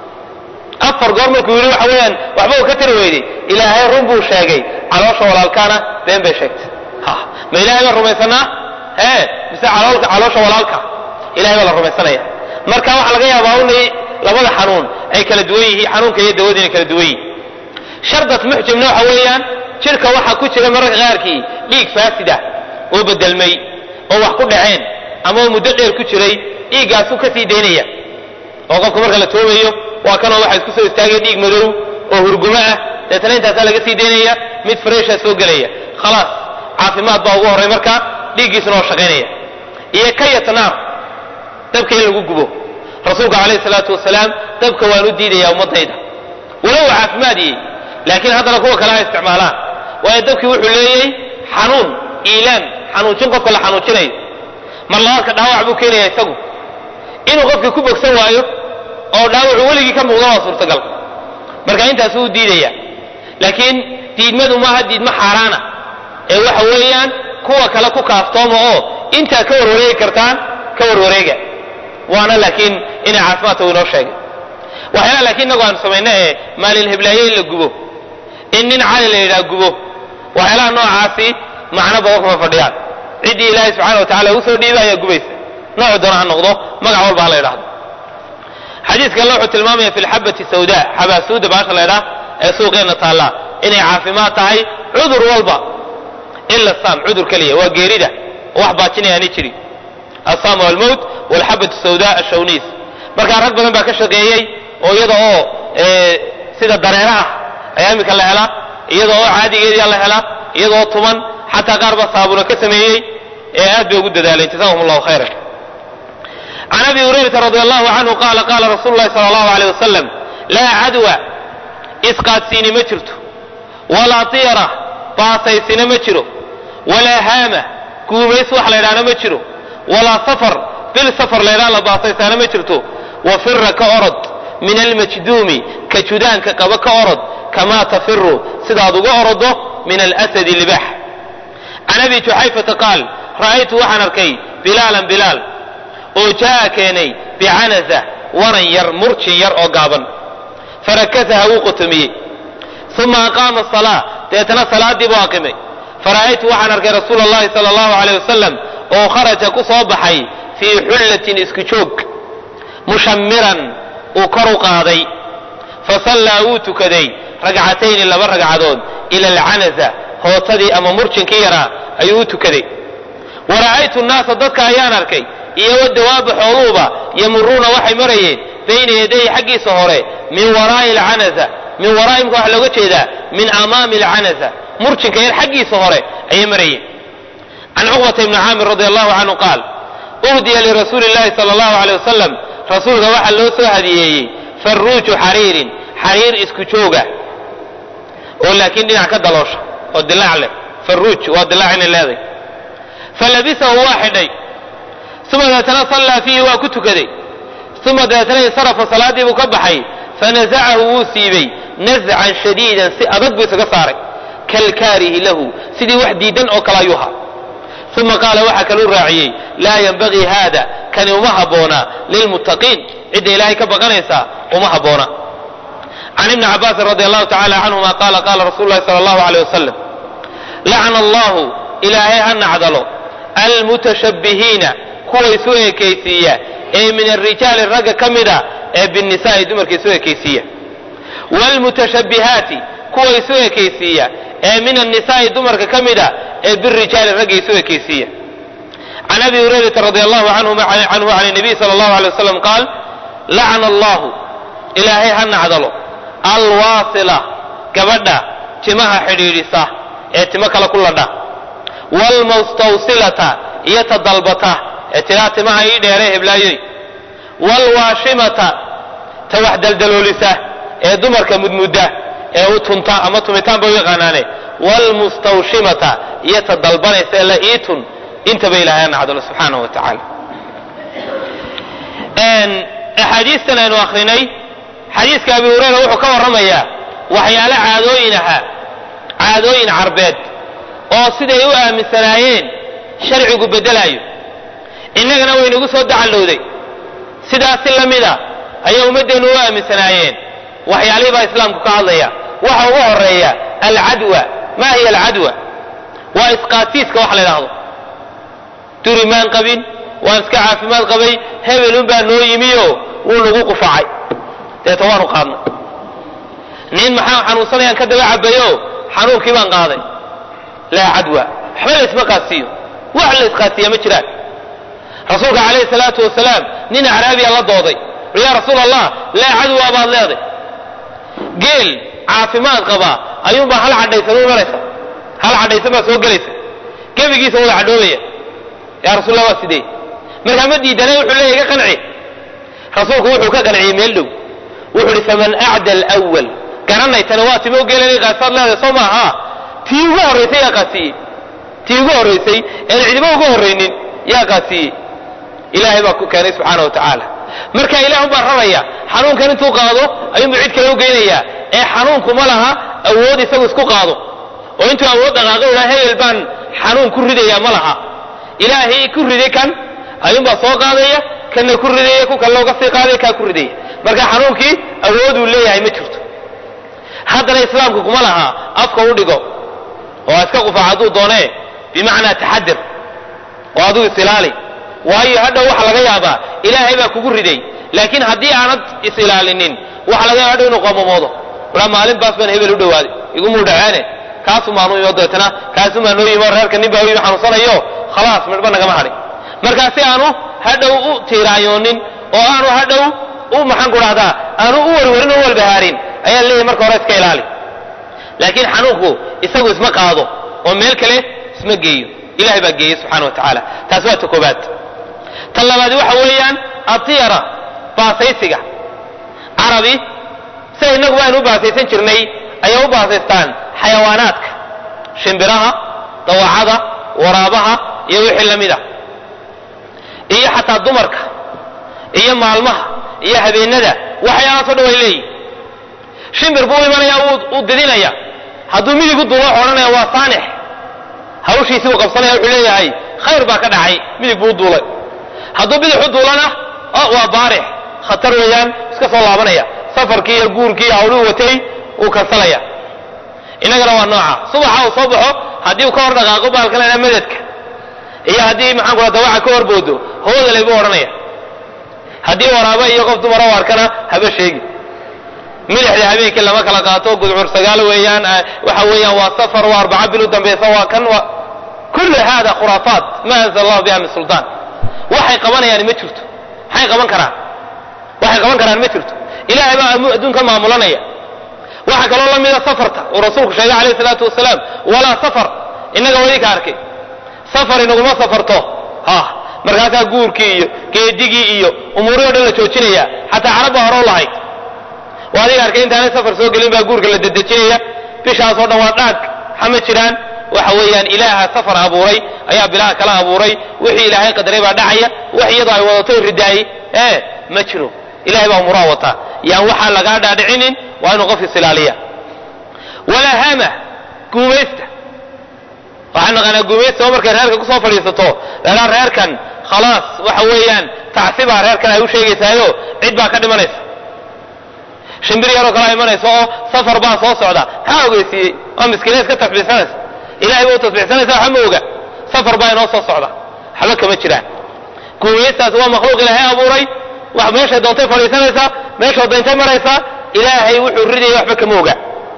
A: afar goor markuu yidhi waxa weeyaan waxba uu ka tiri weyday ilaahay run buu sheegay caloosha walaalkaana been bay sheegtay ma ilahay baan rumaysanaa hee mise caloolka caloosha walaalka ilahay baa la rumaysanaya marka waxaa laga yaabaa unay labada xanuun ay kala duwan yihiin xanuunka iyo dawada inay kala duwan yihiin shardat muxjimna waxa weeyaan jirka waxaa ku jira mararka qaarkii dhiig faasida oo bedelmay oo wax ku dhaceen ama oo muddo dheer ku jiray dhiiggaasuu ka sii daynaya oo qofka marka la toobayo waa kanoo waxa isku soo istaagaya dhiig madow oo hurgumo ah deetana intaasaa laga sii daynaya mid fresha soo gelaya khalaas caafimaad baa ugu horray marka dhiiggiisuna oo shaqaynaya iyo kayatnaar dabka in lagu gubo rasuulka calayhi salaatu wasalaam dabka waan u diidayaa ummadayda walow caafimaadiyey laakiin haddana kuwa kale ha isticmaalaan waayo dabkii wuxuu leeyay xanuun iilaan xanuujin qofka la xanuujinayo mar labaadka dhaawac buu keenaya isagu inuu qofkii ku bogsan waayo oo dhaawacu weligii ka muuqda waa suurtagal marka intaasuu u diidaya laakiin diidmadu maaha diidmo xaaraana ee waxa weeyaan kuwa kale ku kaaftooma oo intaa ka warwareegi kartaan ka warwareega waana laakiin inay caafimaadka uu inoo sheegay waxyaala laakiin inagu aanu samayno ee maalin heblaaye in la gubo in nin cali la yidhaha gubo waxyaalaha noocaasi macno badan kuma fadhiyaan ciddii ilaahay subxana wa tacala uu soo dhiiba ayaa gubaysa noocu doona ha noqdo magac walba ha la yidhahdo xadiidkanle wuxuu tilmaamaya fi lxabati sawda xabaasuuda baasha la ydhaha ee suuqeenna taallaa inay caafimaad tahay cudur walba ila saam cudur keliya waa geerida wax baajinayaani jiri asam almowt walxabatu sawda ashawniis markaa rag badan baa ka shaqeeyey oo iyada oo sida dareera ah ayaa iminka la helaa iyada oo caadigeedia la helaa iyada oo tuman xataa qaar baa saabuna ka sameeyey ee aad bay ugu dadaaleen jazahum llahu khayran can abi hurayrata radi allahu canhu qaala qaala rasulu llahi sala allahu aleyh wasalam laa cadwa isqaadsiini ma jirto walaa tiyara baasaysina ma jiro walaa haama guumays wax la ydhahna ma jiro walaa safar bil safar la ydhaha la baasaysaana ma jirto wafira ka orod min almajduumi ka judaanka qaba ka orod kamaa tafiru sidaad uga orodo min alasadi libax can abi juxayfata qaal ra'aytu waxaan arkay bilaalan bilaal oo jaa keenay bicanaza waran yar murjin yar oo gaaban farakasaha wuu qotomiyey uma aqaama salaa deetana salaadii buu aqimay fara'aytu waxaan arkay rasuula allahi sala allahu aleyh wasalam oo kharaja ku soo baxay fii xullatin isku joog mushamiran uu kor u qaaday fasallaa wuu tukaday ragcatayni laba ragcadood ila alcanaza hootadii ama murjinkii yaraa ayuu u tukaday wa ra'aytu nnaasa dadka ayaan arkay iyo wadawaaba xooluhuba yamuruuna waxay marayeen bayna yadayhi xaggiisa hore min waraa'i alcanaza min waraa'i imka waxa looga jeedaa min amaami alcanaza murjinka yar xaggiisa hore ayay marayeen can cuqbata ibni caamir radi allahu canhu qaal uhdiya lirasuuli llahi sala allahu aleyh wasalam rasuulka waxaa loo soo hadiyeeyey farruuju xariirin xariir isku jooga oo laakiin dhinac ka daloosha oo dilaac leh farruuj waa dilaac inay leeday falabisahu waa xidhay uma deetana sallaa fiihi waa ku tukaday uma deetana insarafa salaaddii buu ka baxay fanazacahu wuu siibay nazcan shadiidan si adag buu isaga saaray kalkaarihi lahu sidii wax diidan oo kale ayuu ahaa uma qaala waxaa kaluu raaciyey laa yanbagii haada kani uma habboona lilmuttaqiin cidda ilaahay ka baqanaysaa uma habboona can ibni cabaasin radi allahu tacala canhuma qaala qaala rasulu llahi sala allahu aleyh wasalam lacna allahu ilaahay ha nacdalo almutashabbihiina kuwa isu ekaysiiya ee min arijaali ragga ka mida ee binnisaai dumarka isu ekaysiiya wlmutashabbihaati kuwa isu ekaysiiya ee min annisaai dumarka ka mida ee birijaali ragga isu ekaysiiya can abi hurayrata radi allahu canhu can nabiy sala allahu alay wasalam qaal lacna allahu ilaahay ha nacdalo alwaasila gabadha timaha xidhiidhisa ee timo kale ku ladha wlmustawsilata iyo ta dalbata ee tiraa timaha ii dheere heblaayoy wlwaashimata ta wax daldaloolisa ee dumarka mudmudda ee u tunta ama tumitaan bay u yaqaanaane wlmustawshimata iyo ta dalbanaysa ee la iitun intaba ilahay ha nacdalo subxaanahu wa tacaala axaadiistan aynu akrinay xadiiska abi hureyra wuxuu ka warramayaa waxyaale caadooyin ahaa caadooyin carbeed oo siday u aaminsanaayeen sharcigu beddelaayo innagana waynagu soo dacallowday sidaasi la mida ayay ummaddeennu u aaminsanaayeen waxyaalihii baa islaamku ka hadlaya waxa ugu horeeya alcadwa ma hiya alcadwa waa isqaatiiska wax la idhaahdo duri maan qabin waan iska caafimaad qabay hebelun baa noo yimiyo wuu nagu qufacay deeta waanu qaadnay nin maxaa xanuunsanayaan ka daba cabayo xanuunkii baan qaaday laa cadwa waxba la isma qaadsiiyo wax la isqaadsiiya ma jiraan rasuulka calayhi salaatu wasalaam nin acraabiya la dooday yaa rasuul allah laa cadwa baad leeday geel caafimaad qabaa ayuunbaa hal cadhaysan u imanaysa hal cadhaysan baa soo gelaysa gebigiisa wada cadhoobaya yaa rasuullah waa sidee markaa ma diidane wuxuu leeyahy ka qanci rasuulku wuxuu ka qanciyey meel dhow wuxuu ihi faman acda alwal garanay tani waa timo geelanay qaasaad leedahay soo maaha tii ugu horraysay yaa qaasiiyey tii ugu horraysay een cidiba ugu horraynin yaa qaasiiyey ilaahay baa ku keenay subxaana wa tacaala marka ilaah baa rabaya xanuunkan intuu qaado ayuunbu cid kale u geynayaa ee xanuunku ma laha awood isagu isku qaado oo intuu awood dhaqaaqo idhaa hebel baan xanuun ku ridayaa ma laha ilaahay ku riday kan ayuunbaa soo qaadaya kanna ku ridaya ku kale looga sii qaadaya kaa ku ridaya marka xanuunkii awooduu leeyahay ma jirto haddana islaamku kuma laha afka u dhigo oo iska qufac hadduu doonee bimacnaa taxadir oo adigu isilaali waayo hadhow waxa laga yaabaa ilaahay baa kugu riday laakiin haddii aanad is-ilaalinin waxa laga yaaba hadhow inuu qoomamoodo walaa maalin baas baan hebel u dhawaaday igumuu dhacaane kaasu maanu imo deetana kaasu maa noo yimo reerka nin baa u yimi xanuunsanayo khalaas midhba nagama hadhin markaa si aanu hadhow u tiiraayoonin oo aanu hadhow u maxaan ku dhahdaa aanu u warwarin oo walbahaarin ayaa leeyahay marka hore iska ilaali laakiin xanuunku isagu isma qaado oo meel kale isma geeyo ilahay baa geeyey subxana wa tacaala taasi waa ta koobaad tan labaadi waxa weeyaan atiyara baasaysiga carabi sida innagu aynu u baasaysan jirnay ayay u baasaystaan xayawaanaadka shimbiraha dawacada waraabaha iyo wixii la mid a iyo xataa dumarka iyo maalmaha iyo habeenada waxyaalahaasoo dhan way leeyihin shimbir buu imanaya uu didinaya hadduu midigu duulo odhanaya waa saanix hawshiisii uu qabsanaya wuxuu leeyahay khayr baa ka dhacay midig buu duulay hadduu bidixu duulana waa baarix khatar weeyaan iska soo laabanaya safarkii iyo guurkii iyo hawluhu watay uu kansalaya innagana waa nooca subaxa uu soo baxo haddii uu ka hor dhaqaaqo baalkalena madadka iyo haddii maxaan ku dawaca ka horboodo hoodalay buu odhanaya haddii waraaba iyo qof dumara u arkana haba sheegi milixda habeenkii lama kala qaato gudcur sagaal weeyaan waxa weeyaan waa safar waa arbaca bil u dambaysa waa kan waa kullu hada khuraafaat ma anzala allahu biha min sultaan waxay qabanayaan ma jirto maxay qaban karaan waxay qaban karaan ma jirto ilaahay baa adduunka maamulanaya waxaa kaloo la mida safarta uu rasuulku sheegay calayhi salaatu wasalaam walaa safar innaga wadi ka arkay safar inaguma safarto ha markaasaa guurkii iyo geedigii iyo umuurihii o dhan la joojinaya xataa carab baa hore u lahayd waa adiga arkay intaanay safar soo gelin baa guurka la dedejinaya bishaasoo dhan waa dhaag xama jiraan waxa weeyaan ilaaha safar abuuray ayaa bilaha kala abuuray wixii ilaahay qadaray baa dhacaya wax iyadoo ay wadato ridaayey ee ma jiro ilahay baa umuraa wataa yaan waxaan lagaa dhaadhicinin waa inuu qof isilaaliya walaa hama guumaysta waxaan naqaanaa guumaysta oo markay reerka kusoo fadhiisato lalaa reerkan khalaas waxa weeyaan tacsibaa reerkan ay u sheegaysaayo cid baa ka dhimanaysa shimbir yaroo kala imanaysa oo safar baa soo socda maxaa ogeysiiyey waa miskiina iska tasbiixsanaysa ilahay ba u tasbiixsanaysa waxa ma oga safar baa inoo soo socda waxba kama jiraan guumaystaas waa makhluuq ilaahay abuuray wax meeshay doontay fadhiisanaysaa meeshoo dayntay maraysaa ilaahay wuxuu ridayay waxba kama oga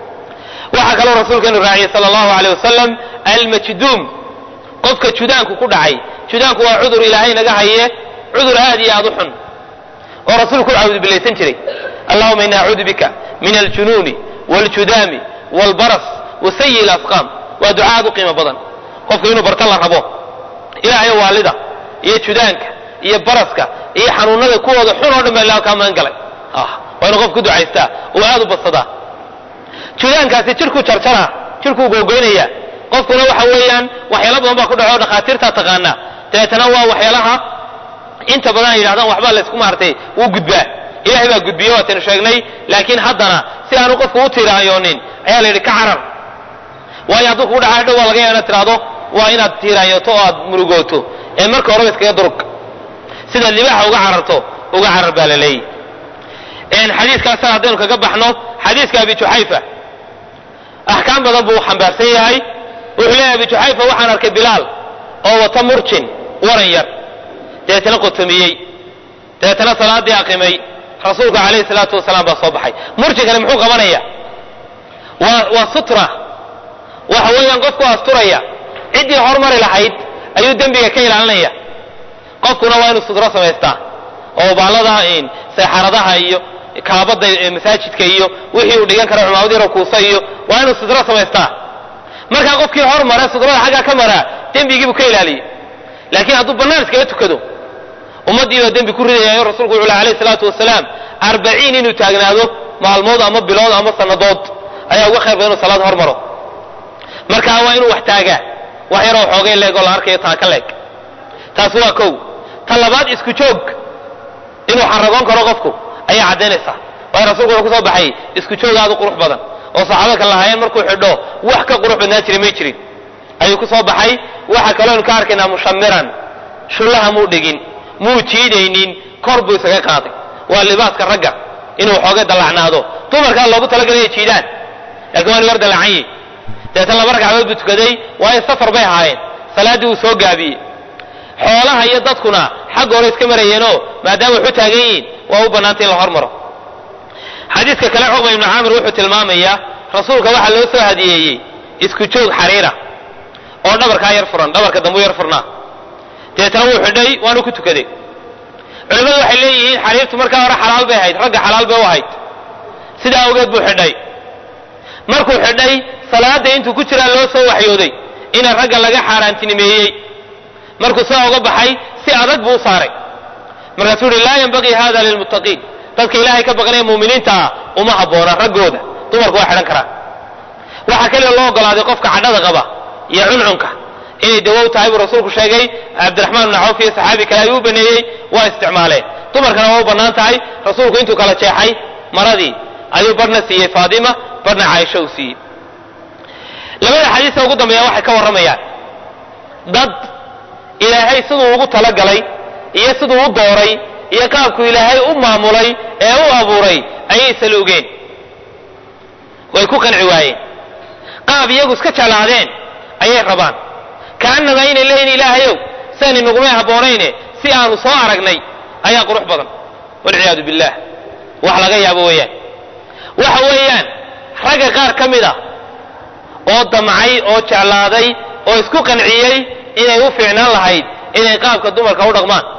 A: waxaa kaloo rasuulkeenu raaciyey sala allahu aleyh wasalam almajduum qofka judaanku ku dhacay judaanku waa cudur ilaahay naga haye cudur aad iyo aad u xun oo rasuulku u cawdubilaysan jiray allahuma ini acuudu bika min aljunuuni wاljudaami wاlbaras wasayi اlasqaam waa duca aad u qiimo badan qofku inuu barta la rabo ilaahayo waalida iyo judaanka iyo baraska iyo xanuunada kuwooda xun oo dhan baa ilah kaa magan galay waa inuu qofku ducaystaa oo aad u badsadaa judaankaasi jirkuu jarjara jirkuu googoynaya qofkuna waxa weeyaan waxyaalo badan baa ku dhaco dhakhaatiirtaa taqaana dabeetana waa waxyaalaha inta badan ay yidhahdaan waxbaa laysku maartay wuu gudbaa ilahay baa gudbiye waataynu sheegnay laakiin haddana si aanu qofku u tiiraanyoonin ayaa la yidhi ka carar waayo hadduu kugu dhaca dhow waa laga yaaba inaad tiraahdo waa inaad tiiraanyoto oo aad murugooto ee marka horeba iskaga durug sidaad libaaxa uga cararto uga carar baa la leeyahy xadiiskaasna haddaynu kaga baxno xadiiska abi juxayfa axkaam badan buu xambaarsan yahay wuxuu leeyahy abi juxayfa waxaan arkay bilaal oo wata murjin waran yar dabeetana qotomiyey dabeetana salaadii aqimay rasuulku calayhi salaatu wasalaam baa soo baxay murjinkani muxuu qabanaya waa waa sutra waxa weeyaan qofku asturaya ciddii hormari lahayd ayuu dembiga ka ilaalinaya qofkuna waa inuu sutro samaystaa oo baallada seexaradaha iyo kaabada masaajidka iyo wixii uu dhigan kara cumaamad yaro kuusa iyo waa inuu sutro samaystaa markaa qofkii hormara sutrada xaggaa ka maraa dembigiibuu ka ilaaliyey laakiin hadduu bannaan iskaga tukado ummaddii baa dembi ku ridayaayo rasuulku wuxu alayh salaatu wasalaam arbaciin inuu taagnaado maalmood ama bilood ama sannadood ayaa uga khayr badan inuu salaad hormaro markaa waa inuu wax taagaa wax yaroo xoogay leeg oo la arkayo taaka leeg taas waa kow ta labaad isku joog inuu xaragoon karo qofku ayaa caddaynaysaa waayo rasulku wuxuu kusoo baxay isku joog aad u qurux badan oo saxaabada kale lahaayeen markuu xidho wax ka qurux badnaa jiray may jirin ayuu ku soo baxay waxa kalooynu ka arkaynaa mushamiran shullaha muu dhigin muu jiidaynin kor buu isaga qaaday waa libaaska ragga inuu xooga dallacnaado dumarkaa loogu talagalay jiidaan lakiin waa inu yar dallacan yihi dabeetana laba ragcadood buu tukaday waayo safar bay ahaayeen salaaddii wuu soo gaabiyey xoolaha iyo dadkuna xagga hore iska marayeenoo maadaama waxu taagan yihiin waa u bannaantay in la hormaro xadiiska kale cuqba ibnu caamir wuxuu tilmaamayaa rasuulka waxaa loo soo hadiyeeyey isku joog xariira oo dhabarkaa yar furan dhabarka dambuu yar furnaa dabeetana wuu xidhay waanu ku tukaday culimmadu waxay leeyihiin xariirtu markaa hore xalaal bay ahayd ragga xalaal bay u ahayd sidaa awgeed buu xidhay markuu xidhay salaada intuu ku jiraa loo soo waxyooday ina ragga laga xaaraantinimeeyey markuu sidaa uga baxay si adag buu u saaray markaasuu uhi laa yanbagii hada lilmuttaqiin dadka ilaahay ka baqanaya muuminiinta ah uma habboona raggooda dumarku waa xidhan karaan waxaa keliya loo ogolaaday qofka cadhada qaba iyo cuncunka inay dawow tahay buu rasuulku sheegay cabdiraxmaan bn cawf iyo saxaabi kale ayuu u baneeyey waa isticmaaleen dumarkana waa u bannaan tahay rasuulku intuu kala jeexay maradii ayuu barhna siiyey faatima barhna caaisha uu siiyey labada xadiisa ugu dambeeya waxay ka warramayaan dad ilaahay siduu ugu talagalay iyo siduu u dooray iyo qaabku ilaahay u maamulay ee u abuuray ayay saluugeen way ku qanci waayeen qaab iyagu iska jeclaadeen ayay rabaan kaanama aynay leeyihin ilaahayow siaan inagumay habboonayne si aanu soo aragnay ayaa qurux badan walciyaadu billah wax laga yaabo weeyaan waxa weeyaan ragga qaar ka mid a oo damcay oo jeclaaday oo isku qanciyey inay u fiicnaan lahayd inay qaabka dumarka u dhaqmaan